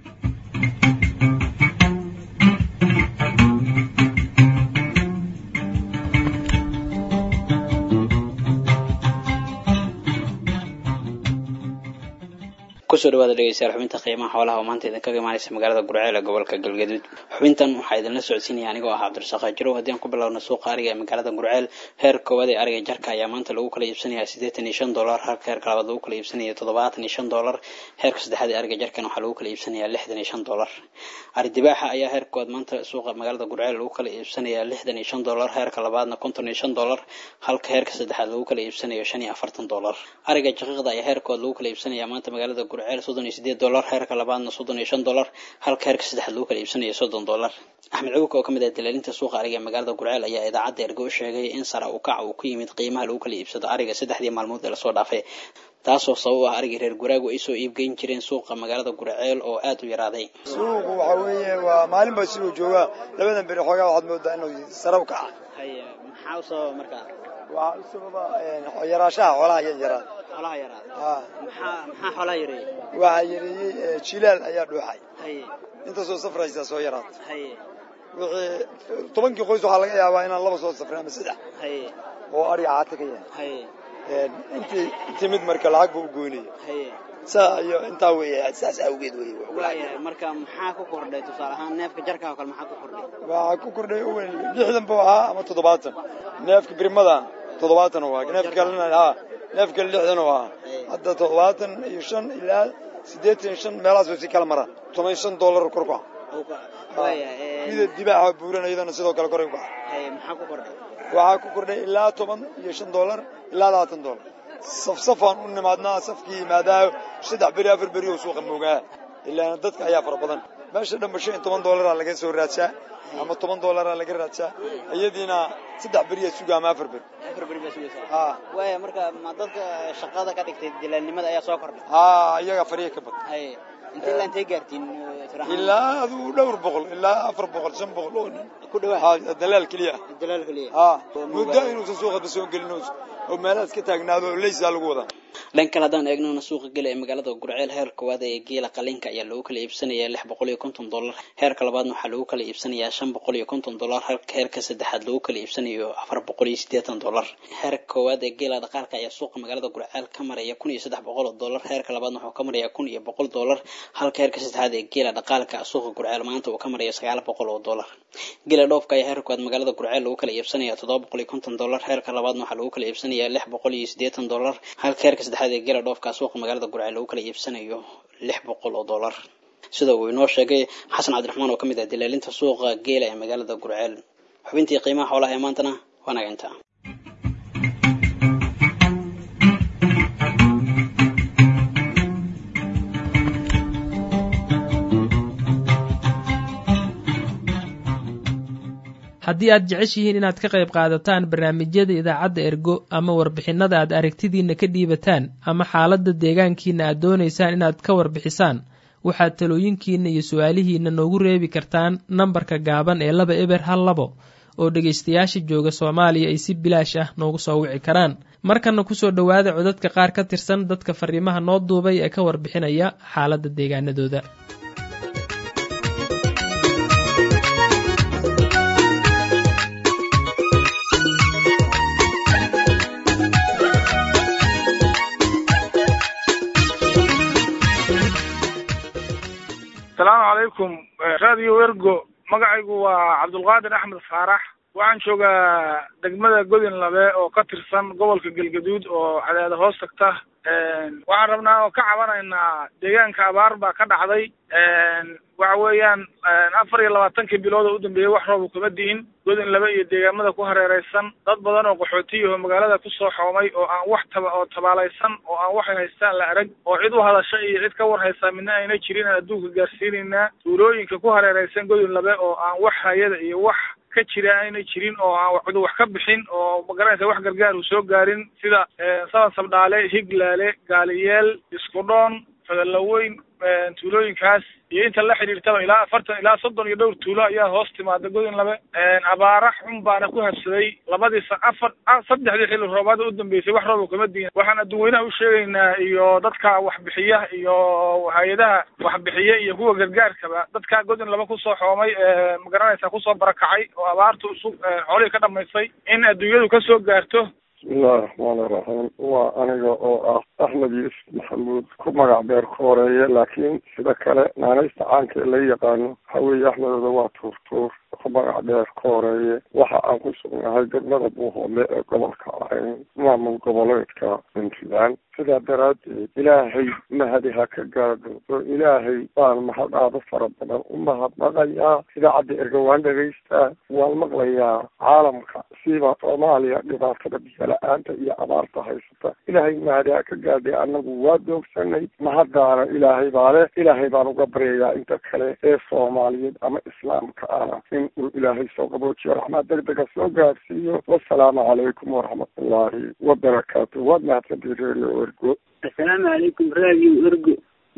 kusoo dhawaada dhegeystayaal xubinta qiimaha xoolaha oo maanta idinkaga imaanaysa magaalada gurceel ee gobolka galgaduud xubintan waxaa idinla socodsiinaya anigoo ah cabdirasaaq hajirow haddii aan ku bilowna suuqa ariga ee magaalada gurceel heer koowaad ee ariga jarka ayaa maanta lagu kala iibsanaya siddeetan iyo shan dollar halka heerka labaad lagu kala iibsanaya toddobaatan iyo shan dollar heerka saddexaad ee ariga jarkan waxaa lagu kala iibsanaya lixdan iyo shan dollar ari dibaaxa ayaa heer koowaad maanta suuqa magaalada gurceel lagu kala iibsanaya lixdan iyo shan dollar heerka labaadna konton iyo shan dollar halka heerka saddexaad lagu kala iibsanayo shan iyo afartan dollar ariga jaqiiqda ayaa heer koowaad lagu kala iibsanaya maanta magaalada gurceel soddon iyo sideed dollar heerka labaadna soddon iyo shan dollar halka heerka saddexaad lagu kala iibsanayo soddon dollar axmed cawuka oo ka mid ah dalaalinta suuqa ariga ee magaalada gurceel ayaa idaacadda ergo u sheegay in sara u kaca uu ku yimid qiimaha lagu kala iibsado ariga saddexdii maalmood ee lasoo dhaafay taasoo sabab ah arigii reer guraagu ay soo iibgeyn jireen suuqa magaalada gurceel oo aada u yaraaday suuqu waxa weeye waa maalin ba siduu joogaa labadan beri xoogaa waxaad moodaa inuu sarab kaca haye maxaa u sababa markaa waxaa u sababa yaraashaha xoolaha iyo yaraad xoolaha yaraad ha maxaa maxaa xoolaha yareeyey waxaa yareeyey jilaal ayaa dhuuxay haye intaasoo safraysaa soo yaraad haye wixii tobankii qoys waxaa laga yaabaa inaan laba soo safrin ama saddex haye oo ariga caata ka yahay haye intii timid marka lacag buu u goynaya saa iyo intaa weeye saas awgeed wey waayahay marka maxaa ku kordhay tusaale ahaan neefka jarkaa oo kale maxaa ku kordhay waxaa ku kordhay uwen lixdan buu ahaa ama toddobaatan neefka birmada toddobaatan u ahaa neefka kalena ha neefka lixdan u ahaa hadda toddobaatan iyo shan ilaa siddeetan iyo shan meelahaas way si kala maraan toban iyo shan dollar kor ku mida dibaaxa buuran iyadana sidoo kale koray ku maxaa ku kordhay waxaa ku kordhay ilaa toban iyo shan dollar ilaa labaatan dollar safsafaan u nimaadnaa safkii yimaadaayo saddex beri afar beri oo suuqa moogaa ilaana dadka ayaa fara badan meesha dhanba shan iyo toban dollaraa laga soo raadsaa ama toban dollaraa laga raadsaa iyadiina saddex beriyaa suga ama afar beri afar beri baa sugaysaa waaya marka ma dadka shaqada ka dhigtay dilaalnimada ayaa soo kordhay haa iyaga fariya ka badan intee ilaa intee gaartiin ilaa aduu dhowr boqol ilaa afar boqol shan boqol oo nin ku dhawaa dalaal keliya dalaal keliya haa muddo inuusan suuqaba soo gelin oo meelahaas ka taagnaado oo leysaa lagu wadaa dhan kale haddaan eegnona suuqa gela ee magaalada gurceel heer koowaad ee geela qalinka ayaa lagu kala iibsanayaa lix boqol iyo konton dollar heerka labaadna waxaa lagu kala iibsanayaa shan boqol iyo konton dollar halka heerka saddexaad lagu kala iibsanayo afar boqol iyo siddeetan dollar heerka koowaad ee geela dhaqaalka ayaa suuqa magaalada gurceel ka maraya kun iyo saddex boqol oo dollar heerka labaadna wuxuu ka marayaa kun iyo boqol dollar halka heerka saddexaad ee geela dhaqaalka suuqa gurceel maanta uu ka maraya sagaal boqol oo dollar geela dhoofka ayaa heerka koowaad magaalada gurceel lagu kala iibsanaya toddoba boqol iyo konton dollar heerka labaadna waxaa lagu kala iibsanayaa lix boqol iyo siddeetan dollar halka heerka saddexaad ee geela dhoofka suuqa magaalada gurceel lagu kala iibsanayo lix boqol oo dollar sida uu inoo sheegay xasan cabdiraxmaan oo ka mid ah dilaalinta suuqa geela ee magaalada gurceel xubintii qiimaha xoolaha ee maantana waa naga intaa haddii aad jeceshihiin inaad ka qayb qaadataan barnaamijyada idaacadda ergo ama warbixinada aad aragtidiinna ka dhiibataan ama xaaladda deegaankiina aad doonaysaan inaad ka warbixisaan waxaad talooyinkiinna iyo su-aalihiinna noogu reebi kartaan nambarka gaaban ee laba eber hal labo oo dhegaystayaasha jooga soomaaliya ay si bilaash ah noogu soo wici karaan markanna kusoo dhowaada codadka qaar ka tirsan dadka fariimaha noo duubay ee ka warbixinaya xaaladda deegaanadooda asalaamu calaykum radio ergo magacaygu waa cabdulqaadir axmed faarax waxaan joogaa degmada godin labe oo ka tirsan gobolka galgaduud oo cadaada hoos tagta waxaan rabnaa oo ka cabanaynaa deegaanka abaar baa ka dhacday waxa weeyaan afar iyo labaatankii bilood oo u dambeeyey wax roobu kama di'in godin laba iyo deegaamada ku hareeraysan dad badan oo qaxootiyaho magaalada kusoo xoomay oo aan wax taba oo tabaalaysan oo aan waxay haystaan la arag oo cid u hadasha iyo cid ka war haysaa midna ayna jirin aan adduunka gaarsiinaynaa tuulooyinka ku hareeraysan godin labe oo aan wax hayada iyo wax ka jira ayna jirin oo aan cid wax ka bixin oo magaranaysa wax gargaar uu soo gaarin sida saban sabdhaale higlaale gaaliyeel iskudhoon fadalaweyn tuulooyinkaas iyo inta la xidhiirtaba ilaa afartan ilaa soddon iyo dhowr tuulo ayaa hoos timaada godin labe abaara xun baana ku habsaday labadii afar saddexdii xilli roobaada u dambeysay wax rooba kama diin waxaan adduunweynaha u sheegaynaa iyo dadka waxbixiya iyo hay-adaha waxbixiya iyo kuwa gargaarkaba dadka godin laba kusoo xoomay magaranaysa kusoo barakacay oo abaartu isu xoolihii ka dhamaystay in adduunyadu ka soo gaarto bismillahi raxmaani raxiim waa aniga oo ah axmed yuusuf maxamuud ku magac beer ku horeeye laakiin sida kale naanaysta caanka ee la yaqaano waxa weeye axmedooda waa tuurtuur ku magac dheer ku horeeye waxa aan ku sugnahay degmada buuhoodle ee gobolka ahayn maamul goboleedka puntland sidaa daraaddeed ilaahay mahadi ha ka gaadho oo ilaahay baan mahadhaado fara badan u mahadnaqayaa idaacadda ergawaan dhagaystaa waan maqlayaa caalamka siba soomaaliya dhibaatada biyola-aanta iyo abaarta haysata ilaahay mahadi ha ka gaadhay annagu waa doogsanay mahaddaana ilaahay baa leh ilaahay baan uga baryayaa inta kale ee soomaaliyeed ama islaamka ah in uu ilaahay soo qaboojiyo raxmaad degdega soo gaadhsiiyo wasalaamu calaykum waraxmatullaahi wabarakaatu waad mahadsantii reerio ergo assalaamu calaykum radio ergo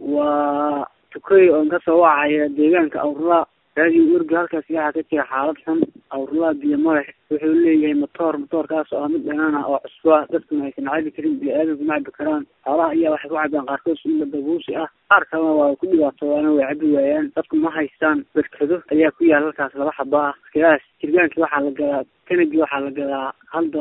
waa tukoy oon kasoo wacaya deegaanka awrlaa radio ergo halkaas waxaa ka jira xaalad xun awrlaa biyo malex wuxuu leeyahay matoor matoorkaas oo ah mid dhanaan ah oo cusbo ah dadkuna aysan cabi karin bini-aadamku ma cabi karaan xoolaha ayaa waxay ku cabaan qaarkood ila dabuusi ah qaar kalena waa ku dhibaatoodaana way cabi waayaan dadku ma haystaan berkado ayaa ku yaal halkaas laba xaba ah iskadaas jirgaankii waxaa la gadaa kanagii waxaa la gadaa hal dollar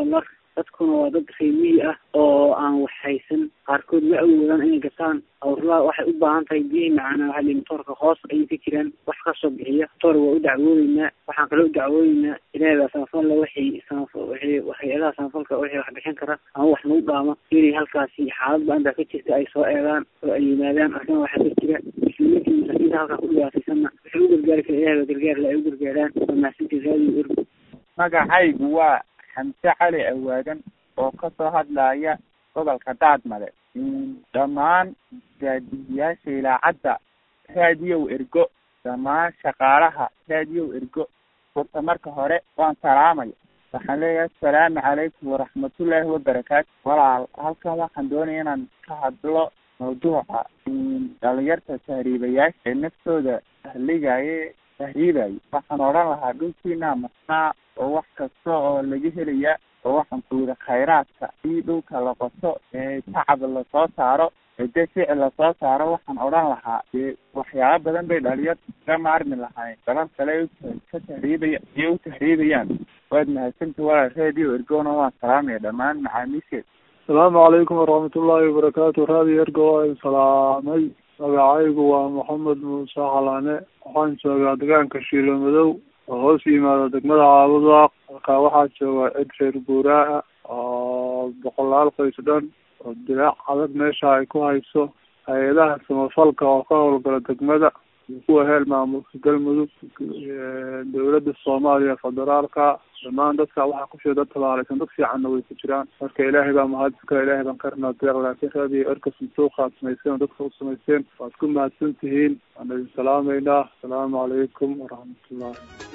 dadkuna waa dad reemiyi ah oo aan wax haysan qaarkood ma awoodaan inay gataan awrlaa waxay u baahan tahay biyihii macaana waxaa lihi matoorka hoos ayay ka jiraan wax kasoo bixiya matoor waa u dacwoodeynaa waxaan kaloo u dacwoodeynaa ilaahay baa samafalla waxay samaf waxay hay-adaha samafalka waxay wax bixin kara ama wax nagu dhaama inay halkaasi xaalad ba-an baa ka jirta ay soo eegaan oo ay yimaadaan arrimaha waxaa ka jira muslimiinta iyo masakiinta halkaa ku dhibaataysanna waxay u gargaari kara ilahay baa gargaar la ay u gargaaraan waa mahadsantii raadiyo ergo magacaygu waa xamse cali awaadan oo kasoo hadlaya gobolka daadmale dhammaan raadiyayaasha ilaacadda raadiyow ergo dhammaan shaqaalaha raadiyow ergo horta marka hore waan salaamaya waxaan leeyahay asalaamu calaykum waraxmatullaahi wabarakaatu walaal halkan waxaan doonaya inaan ka hadlo mawduuca dhalinyarta tahriibayaasha ee naftooda tahligaye tahriibayo waxaan odhan lahaa dhulkiina masnaa oo wax kasta oo laga helaya oo waxaan ku yidhi khayraadka i dhulka la qoto ee tacab lasoo saaro ede ficil lasoo saaro waxaan odhan lahaa dee waxyaaba badan bay dhalinyarta ka maarmi lahayn dalal kale ka tahriibaya iyo u tahriibayaan waad mahadsanta walaal radio ergona waan salaamaya dhammaan macaamiisheed asalaamu calaykum waraxmatullaahi wabarakaatu raadiyo ergo waa idin salaamay magacaygu waa maxamed muuse xalaane waxaan joogaa deegaanka shiilo madow oo hoos yimaada degmada caabudaaq halkaa waxaa jooga cid reer guuraa oo boqolaal qoys dhan oo dilaac adag meesha ay ku hayso hay-adaha samafalka oo ka howlgala degmada kuwa heel maamulka galmudug dowladda soomaaliya federaalka dhammaan dadka waxaa kusheeda dad tabaalaysan dad fiicanna way ku jiraan marka ilaahay baa mahadka ilaahay baan ka rabnaa deeq laakiin raadiyo erka santuuqa aad samayseen oo dadka u samayseen waad ku mahadsan tihiin waan idin salaamaynaa asalaamu calaykum waraxmatullah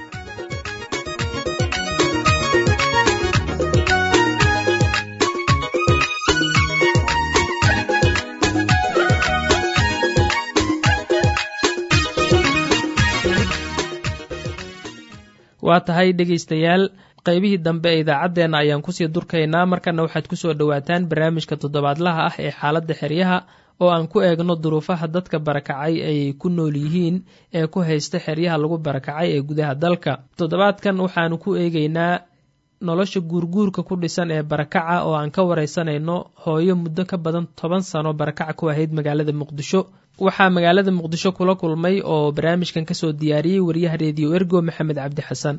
waa tahay dhegaystayaal qaybihii dambe ee idaacaddeenna ayaan kusii durkaynaa markana waxaad kusoo dhowaataan barnaamijka toddobaadlaha ah ee xaaladda xeryaha oo aan ku eegno duruufaha dadka barakacay ay ku nool yihiin ee ku haysta xeryaha lagu barakacay ee gudaha dalka toddobaadkan waxaanu ku eegeynaa nolosha guurguurka ku dhisan ee barakaca oo aan ka wareysanayno hooyo muddo ka badan toban sano barakaca ku ahayd magaalada muqdisho waxaa magaalada muqdisho kula kulmay oo barnaamijkan kasoo diyaariyey wariyaha reediyo ergo maxamed cabdi xasan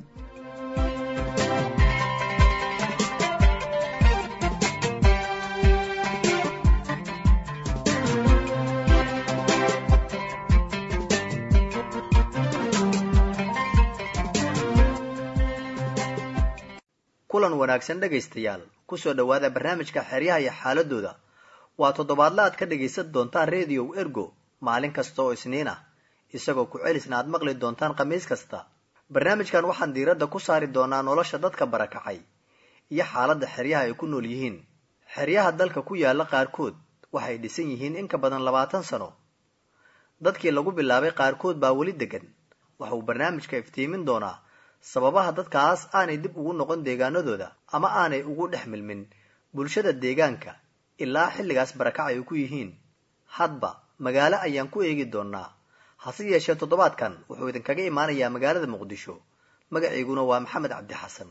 kulan wanaagsan dhegaystayaal kusoo dhowaada barnaamijka xeryaha iyo xaaladooda waa toddobaadla aad ka dhagaysan doontaan rediyow ergo maalin kasta oo isniin ah isagoo ku celisna aad maqli doontaan khamiis kasta barnaamijkan waxaan diiradda ku saari doonaa nolosha dadka barakacay iyo xaaladda xeryaha ay ku nool yihiin xeryaha dalka ku yaalla qaarkood waxay dhisan yihiin in ka badan labaatan sano dadkii lagu bilaabay qaarkood baa weli degan waxauu barnaamijka iftiimin doonaa sababaha dadkaas aanay dib ugu noqon deegaanadooda ama aanay ugu dhex milmin bulshada deegaanka ilaa xilligaas barakac ay ku yihiin hadba magaalo ayaan ku eegi doonaa hase yeeshee toddobaadkan wuxuu idinkaga imaanayaa magaalada muqdisho magaciiguna waa maxamed cabdi xasan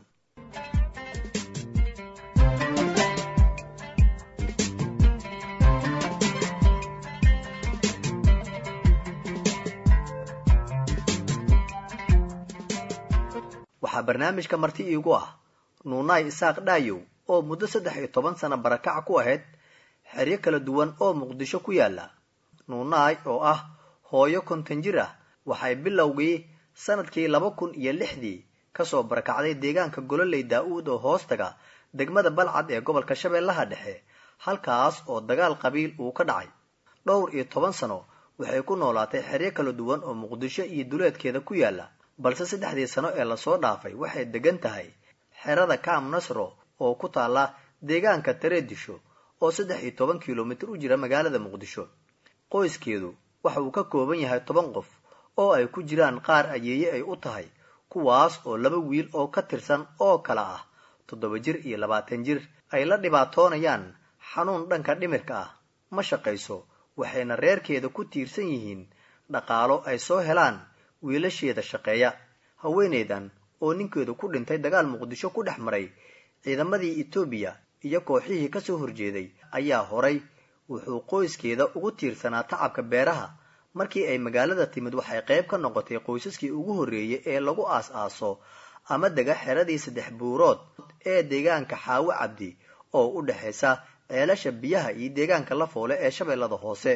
waxaa barnaamijka marti iigu ah nuunaay isaaq dhaayow oo muddo saddex iyo toban sano barakac ku ahayd xeryo kala duwan oo muqdisho ku yaalla nuunaay oo ah hooyo konton jir ah waxay bilowgii sanadkii laba kun iyo lixdii kasoo barakacday deegaanka gololey daa-uud oo hoostaga degmada balcad ee gobolka shabeellaha dhexe halkaas oo dagaal qabiil uu ka dhacay dhowr iyo toban sano waxay ku noolaatay xeryo kala duwan oo muqdisho iyo duleedkeeda ku yaalla balse saddexdii sano ee lasoo dhaafay waxay degan tahay xerada kaam nasro oo ku taalla deegaanka tareedisho oo saddex iyo toban kilomitir u jira magaalada muqdisho qoyskeedu waxa uu ka kooban yahay toban qof oo ay ku jiraan qaar ayeeye ay u tahay kuwaas oo laba wiil oo ka tirsan oo kala ah toddoba jir iyo labaatan jir ay la dhibaatoonayaan xanuun dhanka dhimirka ah ma shaqayso waxayna reerkeeda ku tiirsan yihiin dhaqaalo ay soo helaan wiilasheeda shaqeeya haweeneydan oo ninkeedu ku dhintay dagaal muqdisho ku dhex maray ciidamadii etoobiya iyo kooxihii ka soo horjeeday ayaa horay wuxuu qoyskeeda ugu tiirsanaa tacabka beeraha markii ay magaalada timid waxay qayb ka noqotay qoysaskii ugu horreeyey ee lagu aas-aaso ama dega xeradii saddex buurood ee deegaanka xaawo cabdi oo u dhexaysa ceelasha biyaha iyo deegaanka la foole ee shabeellada hoose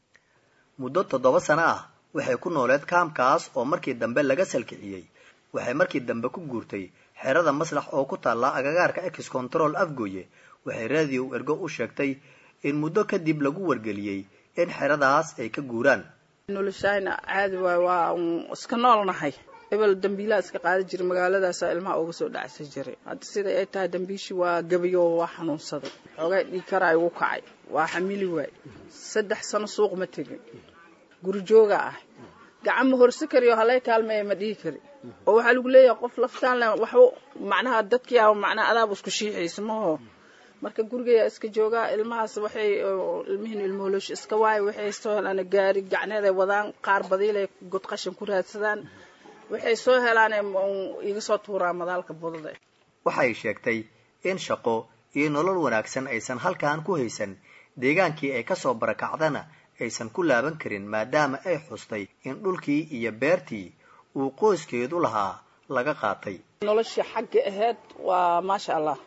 muddo toddoba sano ah waxay ku nooleed kaamkaas oo markii dambe laga salkiciyey waxay markii dambe ku guurtay xerada maslax oo ku taalla agagaarka ex control afgooye waxay raadiyo ergo u sheegtay in muddo kadib lagu wargeliyey in xeradaas ay ka guuraan noloshayna caadi waay waa iska noolnahay ebel dambiilaa iska qaada jiray magaaladaasa ilmaha uga soo dhacsa jiray hadda siday ay tahay dambiishii waa gabayo waa xanuunsaday xoogaa dhiigkara igu kacay waa xamili waay saddex sano suuq ma tegin guri jooga ah gacan ma horse kariyo halay kaalmeeya ma dhihi kari oo waxaa lagu leeyahay qof laftaan le waxba macnaha dadkii ah macnaha adaaba isku shiixaysa maho marka gurigeya iska joogaa ilmahaas waxay ilmihiin ilmooloosh iska waayo waxay soo helaan gaari gacneeday wadaan qaar badiilay god qashin ku raadsadaan waxay soo helaan iga soo tuuraa madaalka budada waxay sheegtay in shaqo iyo nolol wanaagsan aysan halkan ku haysan deegaankii ay kasoo barakacdana aysan ku laaban karin maadaama ay xustay in dhulkii iyo beertii uu qoyskeedu lahaa laga qaatay noloshii xagga ahayd waa maasha allah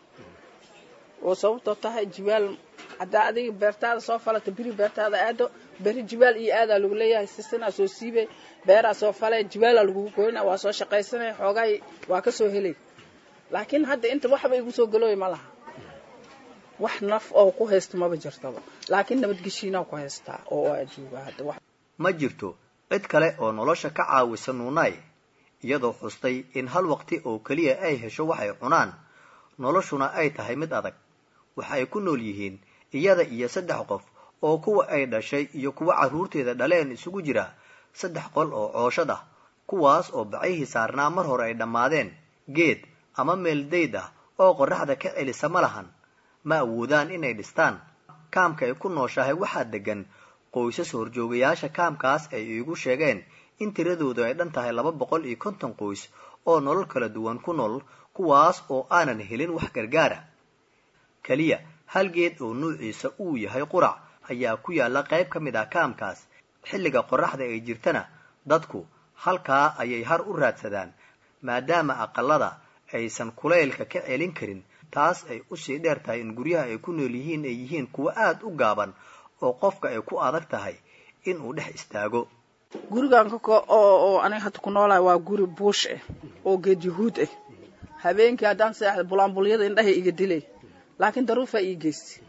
oo sababtoo tahay jibaal haddaa adiga beertaada soo falata beri beertaada aado beri jibaal iyo aadaa lagu leeyahay sisinaa soo siibay beeraa soo falay jibaalaa lagugu goyna waa soo shaqaysanay xoogaay waa ka soo helay laakiin hadda inta waxba igu soo galooya ma laha wax naf oo ku haysta maba jirtaba laakiin nabadgeshiinaa ku haystaa oo aa jooga hadda wax ma jirto cid kale oo nolosha ka caawisa nuunay iyadoo xustay in hal waqti oo keliya ay hesho waxay cunaan noloshuna ay tahay mid adag waxa ay ku nool yihiin iyada iyo saddex qof oo kuwa ay dhashay iyo kuwa carruurteeda dhaleen isugu jira saddex qol oo cooshad ah kuwaas oo bacihii saarnaa mar hore ay dhammaadeen geed ama meel dayd ah oo qorraxda ka celisa ma lahan ma awoodaan inay dhistaan kaamka ay ku nooshahay waxaa degan qoysas horjoogayaasha kaamkaas ay iigu sheegeen in tiradoodu ay dhan tahay laba boqol iyo konton qoys oo nolol kala duwan ku nool kuwaas oo aanan helin wax gargaara keliya hal geed oo nuuciisa uu yahay qurac ayaa ku yaalla qayb ka mid ah kaamkaas xilliga qorraxda ay jirtana dadku halkaa ayay har u raadsadaan maadaama aqalada aysan kulaylka ka celin karin taas ay usii dheer tahay in guryaha ay ku nool yihiin ay yihiin kuwo aada u gaaban oo qofka ay ku adag tahay inuu dhex istaago gurigan oo aniga hadda ku noolahay waa guri buush ah oo geed yahuud ah habeenkii haddaan seexda bulaanbulyada indhahay iga dilay laakiin daruufaa ii geystay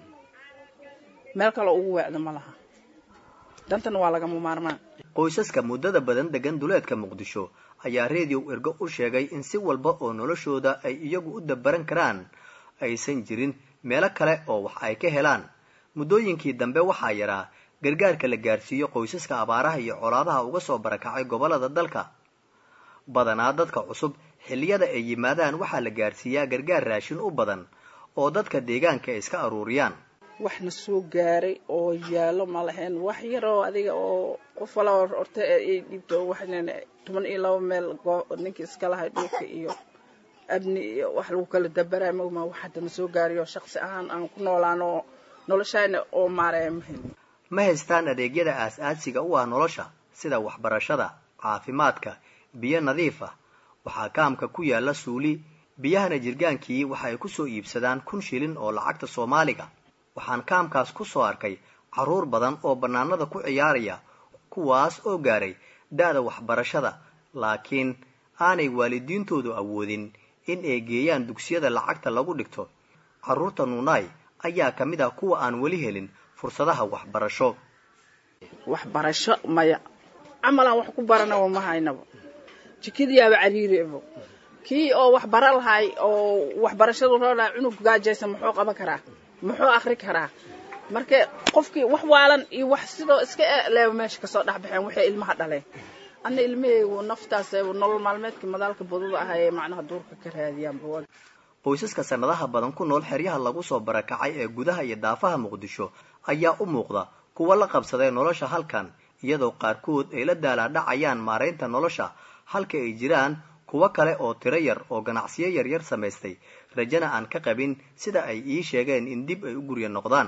meel kale ugu weecda ma laha dantana waa lagama maarmaan qoysaska muddada badan degan duleedka muqdisho ayaa reediyow ergo u sheegay in si walba oo noloshooda ay iyagu u dabaran karaan aysan jirin meelo kale oo wax ay ka helaan muddooyinkii dambe waxaa yaraa gargaarka la gaarsiiyo qoysaska abaaraha iyo colaadaha uga soo barakacay gobollada dalka badanaa dadka cusub xilliyada ay yimaadaan waxaa la gaarsiiyaa gargaar raashin u badan oo dadka deegaanka ay iska aruuriyaan waxna soo gaaray oo yaallo ma lahayn wax yar oo adiga oo qof wala horta ay dhiibto waxnan toban iyo laba meel ninkii iska lahay dhulka iyo abni iyo wax lagu kala dabaraa mogma wax haddana soo gaariyo shaqsi ahaan aan ku noolaan oo noloshayna oo maaraya ma helin ma haystaan adeegyada aas-aasiga u ah nolosha sida waxbarashada caafimaadka biyo nadiif ah waxaa kaamka ku yaalla suuli biyahana jirgaankii waxa ay ku soo iibsadaan kun shilin oo lacagta soomaaliga waxaan kaamkaas ku soo arkay carruur badan oo bannaanada ku ciyaaraya kuwaas oo gaaray da-da waxbarashada laakiin aanay waalidiintoodu awoodin in ay geeyaan dugsiyada lacagta lagu dhigto carruurta nuunaay ayaa ka mid ah kuwa aan weli helin fursadaha waxbarasho waxbarasho maya camalaan wax ku baranaba ma haynaba jikadiyaaba cariiribo kii oo wax bara lahay oo waxbarashadu roodhaa cunug gaajaysa muxuu qaban karaa muxuu akri karaa marka qofkii wax waalan iyo wax sidoo iska leeba meesha kasoo dhexbaxeen waxay ilmaha dhaleen ana ilmahaygu naftaas nolol maalmeedka madaalka badada ah ee macnaha duurka ka raadiyaanba qoysaska sanadaha badan ku nool xeryaha lagu soo barakacay ee gudaha iyo daafaha muqdisho ayaa u muuqda kuwa la qabsaday nolosha halkan iyadoo qaarkood ay la daalaadhacayaan maaraynta nolosha halka ay jiraan kuwo kale oo tiro yar oo ganacsiyo yaryar samaystay rajana aan ka qabin sida ay ii sheegeen in dib ay u guryo noqdaan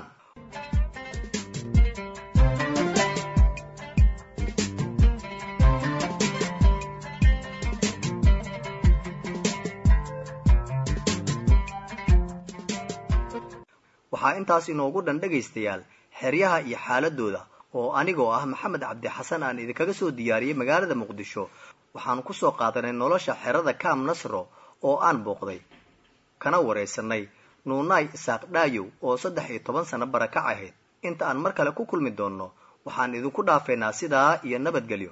waxaa intaas inoogu dhan dhegaystayaal xeryaha iyo xaaladooda oo anigoo ah maxamed cabdi xasan aan idinkaga soo diyaariyey magaalada muqdisho waxaanu kusoo qaadanay nolosha xerada kaam nasro oo aan booqday kana waraysanay nuunaay isaaq dhaayow oo saddex iyo toban sano barakac ahayd inta aan mar kale ku kulmi doonno waxaan idinku dhaafeynaa sidaa iyo nabadgelyo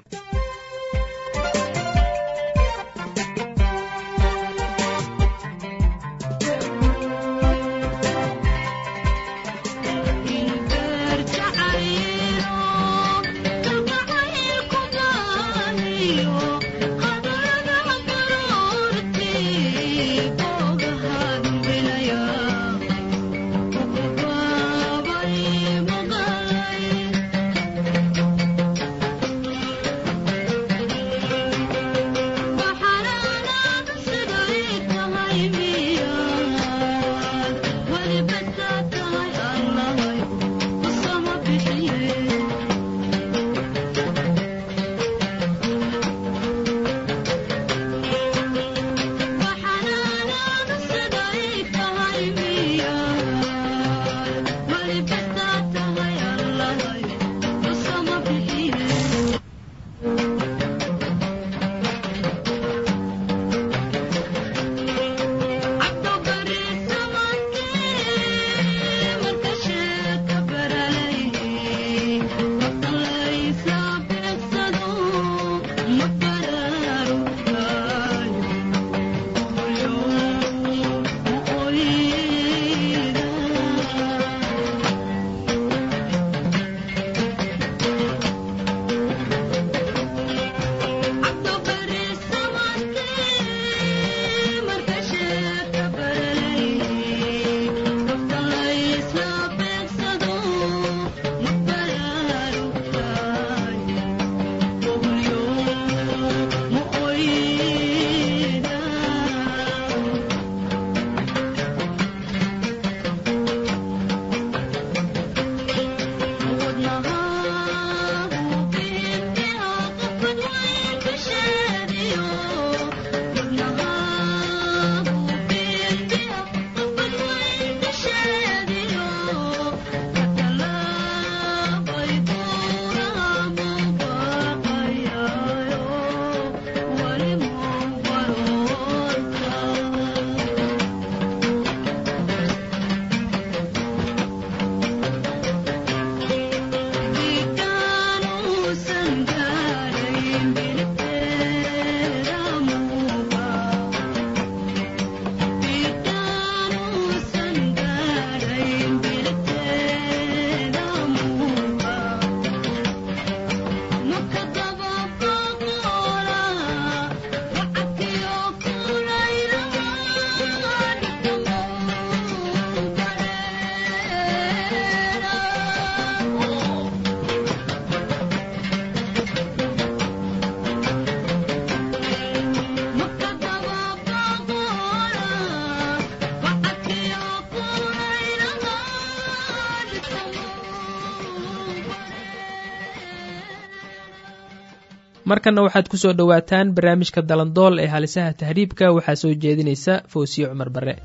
markanna waxaad ku soo dhowaataan barnaamijka dalandool ee halisaha tahriibka waxaa soo jeedinaysa foosiye cumar bare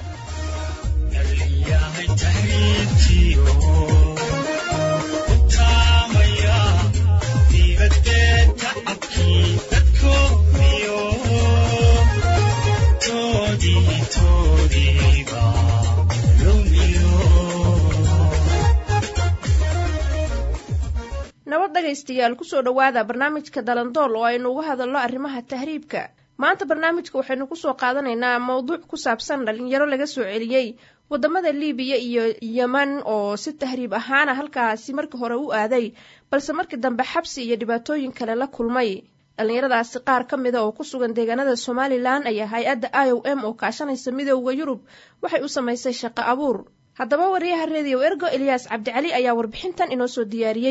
nabad dhegaystayaal kusoo dhowaada barnaamijka dalandool oo aynu uga hadalno arrimaha tahriibka maanta barnaamijka waxaynu kusoo qaadanaynaa mowduuc ku saabsan dhalinyaro laga soo celiyey wadamada liibiya iyo yeman oo si tahriib ahaana halkaasi markii hore u aaday balse markii dambe xabsi iyo dhibaatooyin kale la kulmay dhallinyaradaasi qaar ka mida oo ku sugan deegaanada somalilan ayaa hay-adda i o m oo kaashanaysa midooda yurub waxay u samaysay shaqo abuur haddaba wariyaha rediyo ergo eliyaas cabdicali ayaa warbixintan inoo soo diyaariyey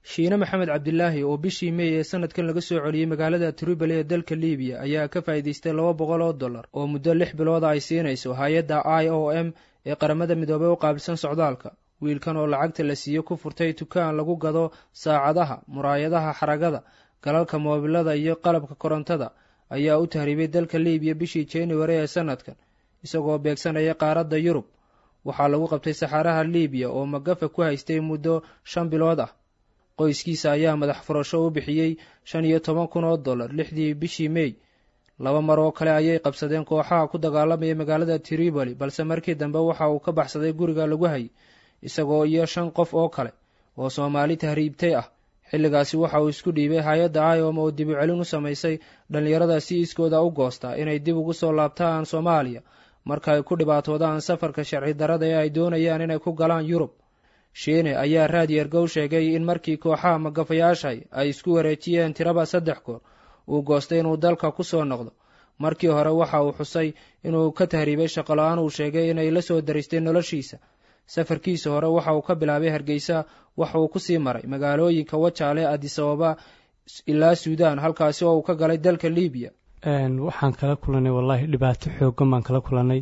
shiine maxamed cabdilaahi oo bishii mey ee sanadkan laga soo celiyey magaalada tripoli ee dalka libiya ayaa ka faa'iidaystay laba boqol oo dollar oo muddo lix bilooda ay siinayso hay-adda i o m ee qaramada midoobey u qaabilsan socdaalka wiilkan oo lacagta la siiye ku furtay dukaan lagu gado saacadaha muraayadaha xaragada galalka moobilada iyo qalabka korontada ayaa u tahriibay dalka libiya bishii january ee sanadkan isagoo beegsanaya qaaradda yurub waxaa lagu qabtay saxaaraha libiya oo magafa ku haystay muddo shan bilood ah qoyskiisa ayaa madax furasho u bixiyey shan iyo toban kun oo dollar lixdii bishii mey laba mar oo kale ayay qabsadeen kooxaha ku dagaalamaya magaalada tripoli balse markii dambe waxa uu ka baxsaday guriga lagu hayay isagoo iyo shan qof oo kale oo soomaali tahriibtay ah xilligaasi waxa uu isku dhiibay hay-adda iom oo dib u celin u samaysay dhallinyarada si iskooda u goostaa inay dib ugu soo laabtaan soomaaliya marka ay ku dhibaatoodaan safarka sharci darada ee ay doonayaan inay ku galaan yurub shiine ayaa raadiyergow sheegay in markii kooxaha magafayaashay ay isku wareejiyeen tiraba saddex goor uu goostay inuu dalka ku soo noqdo markii hore waxa uu xusay inuu ka tahriibay shaqola-aan uu sheegay inay la soo daristay noloshiisa safarkiisa hore waxa uu ka bilaabay hargeysa waxa uu kusii maray magaalooyinka wajaale adisababa ilaa suudaan halkaasi oo uu ka galay dalka libiya waxaan kala kulanay wallaahi dhibaato xoogan baan kala kulanay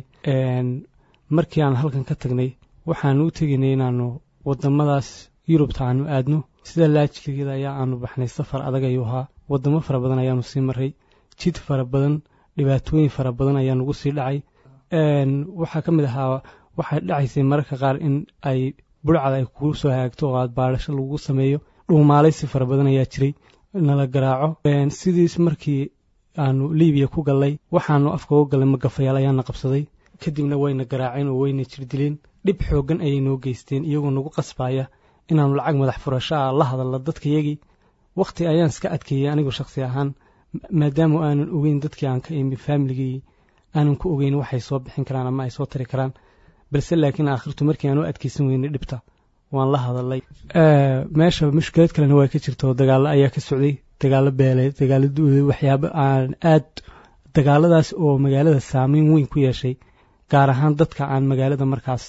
markii aan halkan ka tagnay waxaanu u tegaynay inaanu wadamadaas yurubta aanu aadno sida laajiligeeda ayaa aanu baxnay safar adag ayuu ahaa wadamo fara badan ayaanu sii maray jid fara badan dhibaatooyin fara badan ayaa nugu sii dhacay waxaa ka mid ahaa waxay dhacaysay mararka qaar in ay burcad ay kugu soo hagaagto oo aad baadhasho lagu sameeyo dhuumaalaysi fara badan ayaa jiray nala garaaco sidiis markii aanu libiya ku gallay waxaanu afka uga gallay magafayaal ayaana qabsaday kadibna wayna garaaceen oo wayna jirdileen dhib xooggan ayay noo geysteen iyagoo nagu qasbaaya inaanu lacag madax furasho ah la hadalno dadkayagii wakhti ayaan iska adkeeyey anigu shakhsi ahaan maadaama aanan ogeyn dadkii aan ka imi faamiligii aanan ku ogeyn waxay soo bixin karaan ama ay soo tari karaan balse laakiin aakhirtu markii aan u adkeysan weynay dhibta waan la hadalay meesha mushkilad kalena waa ka jirta oo dagaalo ayaa ka socday dagaalo beeleed dagaalo duuday waxyaabo aan aad dagaaladaas oo magaalada saameyn weyn ku yeeshay gaar ahaan dadka aan magaalada markaas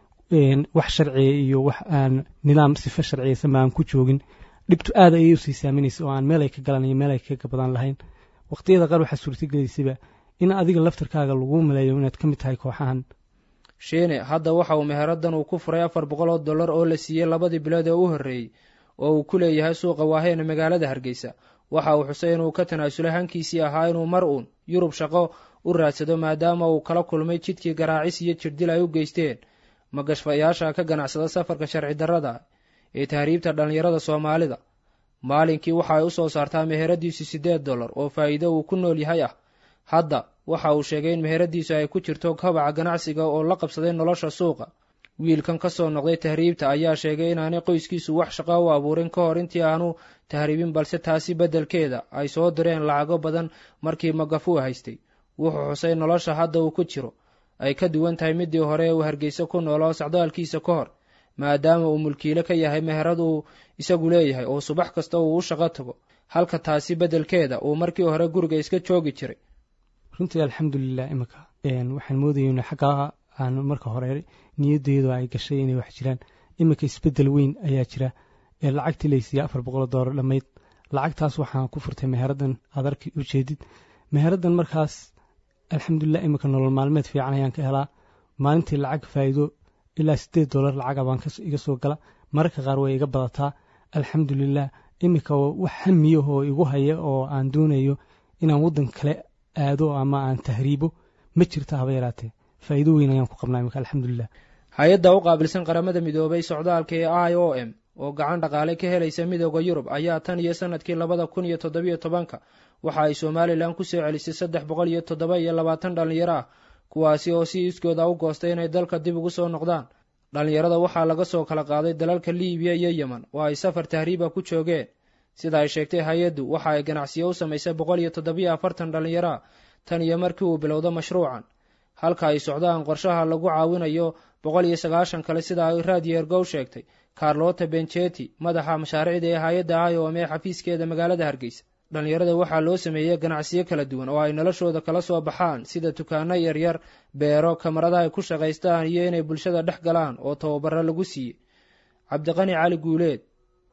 wax sharciya iyo wax aan nidaam sifa sharciyaysanba aan ku joogin dhibtu aad ayay usii saameynaysa oo aan meel ay ka galan iyo meel ay ka gabadaan lahayn waqtiyada qaar waxaa suurtagelaysaba in adiga laftarkaaga lagu maleeyo inaad ka mid tahay kooxahan shiine hadda waxa uu meheradan uu ku furay afar boqol oo dollar oo la siiyey labadii bilood ee u horreeyey oo uu ku leeyahay suuqa waaheena magaalada hargeysa waxa uu xusay inuu ka tanaasulay hankiisii ahaa inuu mar uun yurub shaqo u raadsado maadaama uu kala kulmay jidkii garaacis iyo jirdil ay u geysteen magashfayaasha ka ganacsada safarka sharci darrada ee tahriibta dhallinyarada soomaalida maalinkii waxa ay u soo saartaa meheradiisu siddeed dollar oo faa'iido uu ku nool yahay ah hadda waxa uu sheegay in meheradiisu ay ku jirto kabaca ganacsiga oo la qabsaday nolosha suuqa wiilkan ka soo noqday tahriibta ayaa sheegay inaanay qoyskiisu wax shaqo u abuurin ka hor intii aanu tahriibin balse taasi beddelkeeda ay soo direen lacago badan markii magafuu haystay wuxuu xusay nolosha hadda uu ku jiro ay ka duwan tahay midii hore ee uu hargeysa ku nooloo socdaalkiisa ka hor maadaama uu mulkiile ka yahay meherad uu isagu leeyahay oo subax kasta uu u shaqo tago halka taasi beddelkeeda uu markii hore guriga iska joogi jiray runtii alxamdulilah imika waxaan moodayna xaggaa aan marka hore niyadeydu ay gashay inay wax jiraan imika isbeddel weyn ayaa jira ee lacagtii laysiiya afar boqol doolar dhammayd lacagtaas waxaan ku furtay meheraddan aad arki u jeedid meheraddan markaas alxamdulilah imika nolol maalmeed fiican ayaan ka helaa maalintii lacag faa'iido ilaa siddeed doolar lacaga baan iga soo gala mararka qaar way iga badataa alxamdulilah imika wax hamiyahoo igu haya oo aan doonayo inaan waddan kale aado ama aan tahriibo ma jirta haba yaraatee faa'iido weyn ayaan ku qabnaa imika alxamdulilah hay-adda u qaabilsan qaramada midoobay socdaalka ee i o m oo gacan dhaqaale ka helaysa midooda yurub ayaa tan iyo sanadkii labada kun iyo toddobiyo tobanka waxa ay somalilan ku soo celisay saddex boqol iyo toddoba iyo labaatan dhallinyaro ah kuwaasi oo si iskooda u goostay inay dalka dib ugu soo noqdaan dhallinyarada waxaa laga soo kala qaaday dalalka liibiya iyo yemen oo ay safar tahriiba ku joogeen sida ay sheegtay hay-addu waxa ay ganacsiyo u samaysay boqol iyo toddobiyo afartan dhallinyaro ah tan iyo markii uu bilowdo mashruucan halka ay socdaan qorshaha lagu caawinayo boqol iyo sagaashan kale sida ay raadiyergow sheegtay carlota benjeti madaxa mashaariicda ee hay-adda iom ee xafiiskeeda magaalada hargeysa dhallinyarada waxaa loo sameeyey ganacsiyo kala duwan oo ay noloshooda kala soo baxaan sida dukaano yaryar beero kamarada ay ku shaqaystaan iyo inay bulshada dhex galaan oo tababaro lagu siiyey cabdiqani cali guuleed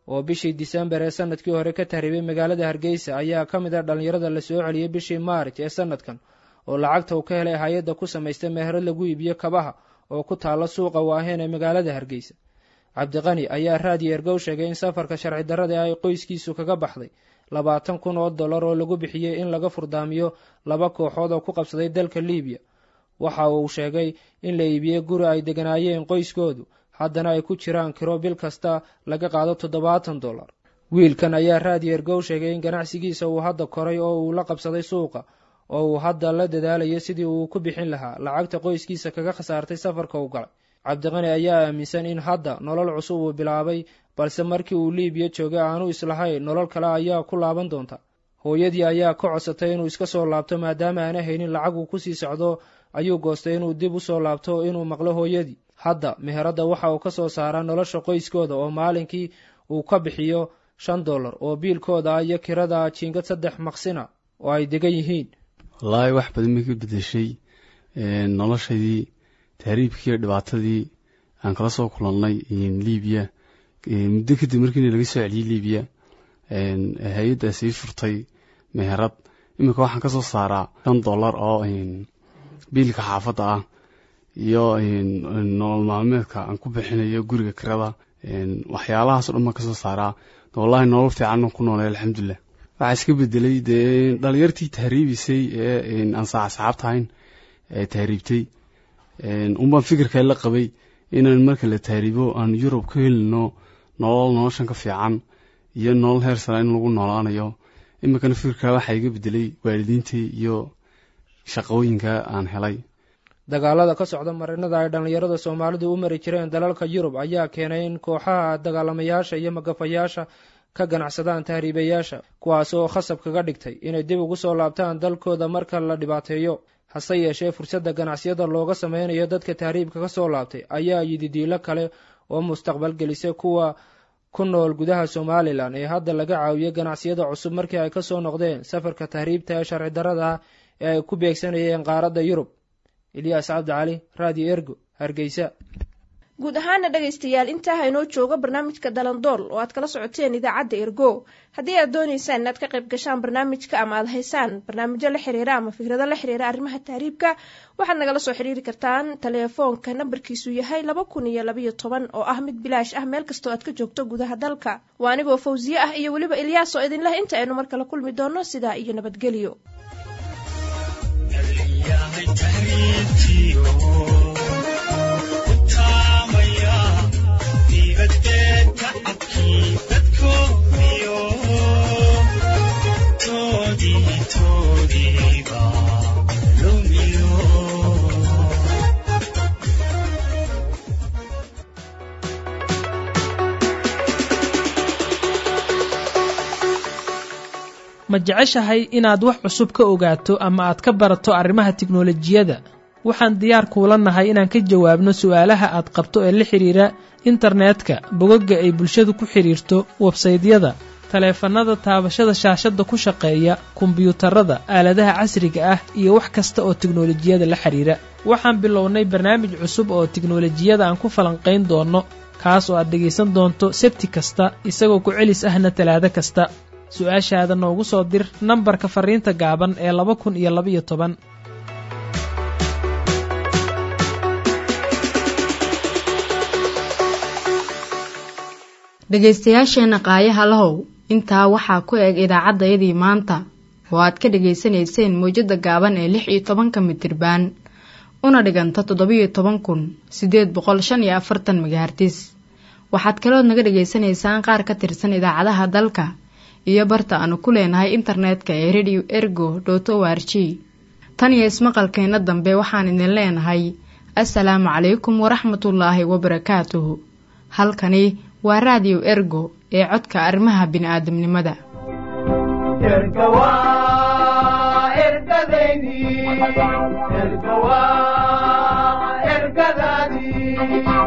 oo bishii disembar ee sanadkii hore ka tahriibay magaalada hargeysa ayaa ka mid ah dhallinyarada la soo celiyey bishii maarij ee sanadkan oo lacagta uu ka helay hay-adda ku samaystay meherad lagu iibiyo kabaha oo ku taalla suuqa waaheen ee magaalada hargeysa cabdiqani ayaa raadiyo ergow sheegay in safarka sharci darrada ay qoyskiisu kaga baxday labaatan kun oo dollar oo lagu bixiyey in laga furdaamiyo laba kooxood oo ku qabsaday dalka liibiya waxa uu sheegay in la iibiyey guri ay deganaayeen qoyskoodu haddana ay ku jiraan kiro bil kasta laga qaado toddobaatan dollar wiilkan ayaa raadiyo ergow sheegay in ganacsigiisa uu hadda koray oo uu la qabsaday suuqa oo uu hadda la dadaalayo sidii uu ku bixin lahaa lacagta qoyskiisa kaga khasaartay safarka u galay cabdiqani ayaa aaminsan in hadda nolol cusub uu bilaabay balse markii uu liibiya joogay aanu islahayn nolol kale ayaa ku laaban doonta hooyadii ayaa ka codsatay inuu iska soo laabto maadaama aana haynin lacag uu kusii socdo ayuu goostay inuu dib u soo laabto inuu maqlo hooyadii hadda meheradda waxa uu ka soo saaraa nolosha qoyskooda oo maalinkii uu ka bixiyo shan dollar oo biilkooda ah iyo kirada jiingad saddex maqsina oo ay degan yihiin wallaahi wax badan bay ka bedeshay noloshaydii tahriibkii iyo dhibaatadii aan kala soo kulannay libiya muddo kadib markiina laga soo celiyey libiya hay-addaa sii furtay meherad iminka waxaan ka soo saaraa shan dollar oo biilka xaafadda ah iyo nolol maalmeedka aan ku bixinayo guriga kirada waxyaalahaasoo dhan baan kasoo saaraa wallaahi nolol fiican ku noolay alxamdulilah waxaa iska bedelay dee dhalinyartii tahriibisay ee aan saaxsaxaabta ahayn ee tahriibtay unbaan fikirkaa la qabay inaan marka la tahriibo aan yurub ka helino nolol noloshan ka fiican iyo nolol heer sara in lagu noolaanayo iminkana fikirkaa waxaa iga bedelay waalidiintii iyo shaqooyinka aan helay dagaalada ka socda marinada ay dhallinyarada soomaalidu u mari jireen dalalka yurub ayaa keenay in kooxaha dagaalamayaasha iyo magafayaasha ka ganacsadaan tahriibayaasha kuwaas oo khasab kaga dhigtay inay dib ugu soo laabtaan dalkooda marka la dhibaateeyo hase yeeshee fursadda ganacsiyada looga sameynayo dadka tahriibka ka soo laabtay ayaa yididiilo kale oo mustaqbal gelisay kuwa ku nool gudaha somalilan ee hadda laga caawiyey ganacsiyada cusub markii ay kasoo noqdeen safarka tahriibta ee sharci darrada ah ee ay ku beegsanayeen qaaradda yurub ilyaas cabdi cali radio ergo hargeysa guud ahaana dhegaystayaal intaa haynoo joogo barnaamijka dalandool oo aad kala socoteen idaacadda ergo haddii aad doonaysaan inaad ka qayb gashaan barnaamijka ama aad haysaan barnaamijyo la xiriira ama fikrado la xiriira arrimaha tahriibka waxaad nagala soo xiriiri kartaan teleefoonka nambarkiisu yahay laba kun iyo labayo toban oo ah mid bilaash ah meel kastoo aad ka joogto gudaha dalka waa anigoo fawsiye ah iyo weliba ilyaas oo idinleh inta aynu mar kale kulmi doono sidaa iyo nabadgelyo ma jeceshahay inaad wax cusub ka ogaato ama aad ka barato arrimaha tiknolojiyadda waxaan diyaar kuula nahay inaan ka jawaabno su'aalaha aad qabto ee la xidhiira internetka bogagga ay bulshadu ku xidhiirto websaydyada taleefannada taabashada shaashadda ku shaqeeya kombiyuutarada aaladaha casriga ah iyo wax kasta oo tiknolojiyada la xidhiira waxaan bilownay barnaamij cusub oo tiknolojiyada aan ku falanqayn doonno kaas oo aad dhegaysan doonto sebti kasta isagoo ku celis ahna talaado kasta su-aashaada noogu soo dir nambarka fariinta gaaban ee laba kun iyo labaiyo toban dhegaystayaasheenna qaayaha lahow intaa waxaa ku eg idaacaddayadii maanta oo aad ka dhegaysanayseen mawjadda gaaban ee lix iyo tobanka mitirbaan una dhiganta toddobiyo toban kun siddeed boqol shan iyo afartan magahartis waxaad kalood naga dhegaysanaysaan qaar ka tirsan idaacadaha dalka iyo barta aanu ku leenahay internetka ee radio ergo dot o r g tan iyo ismaqalkeenna dambe waxaan idin leenahay assalaamu calaykum waraxmatullaahi wabarakaatuhu halkani waa raadiyo ergo ee codka arrimaha bini'aadamnimada ergadaydi ergawa ergadaadii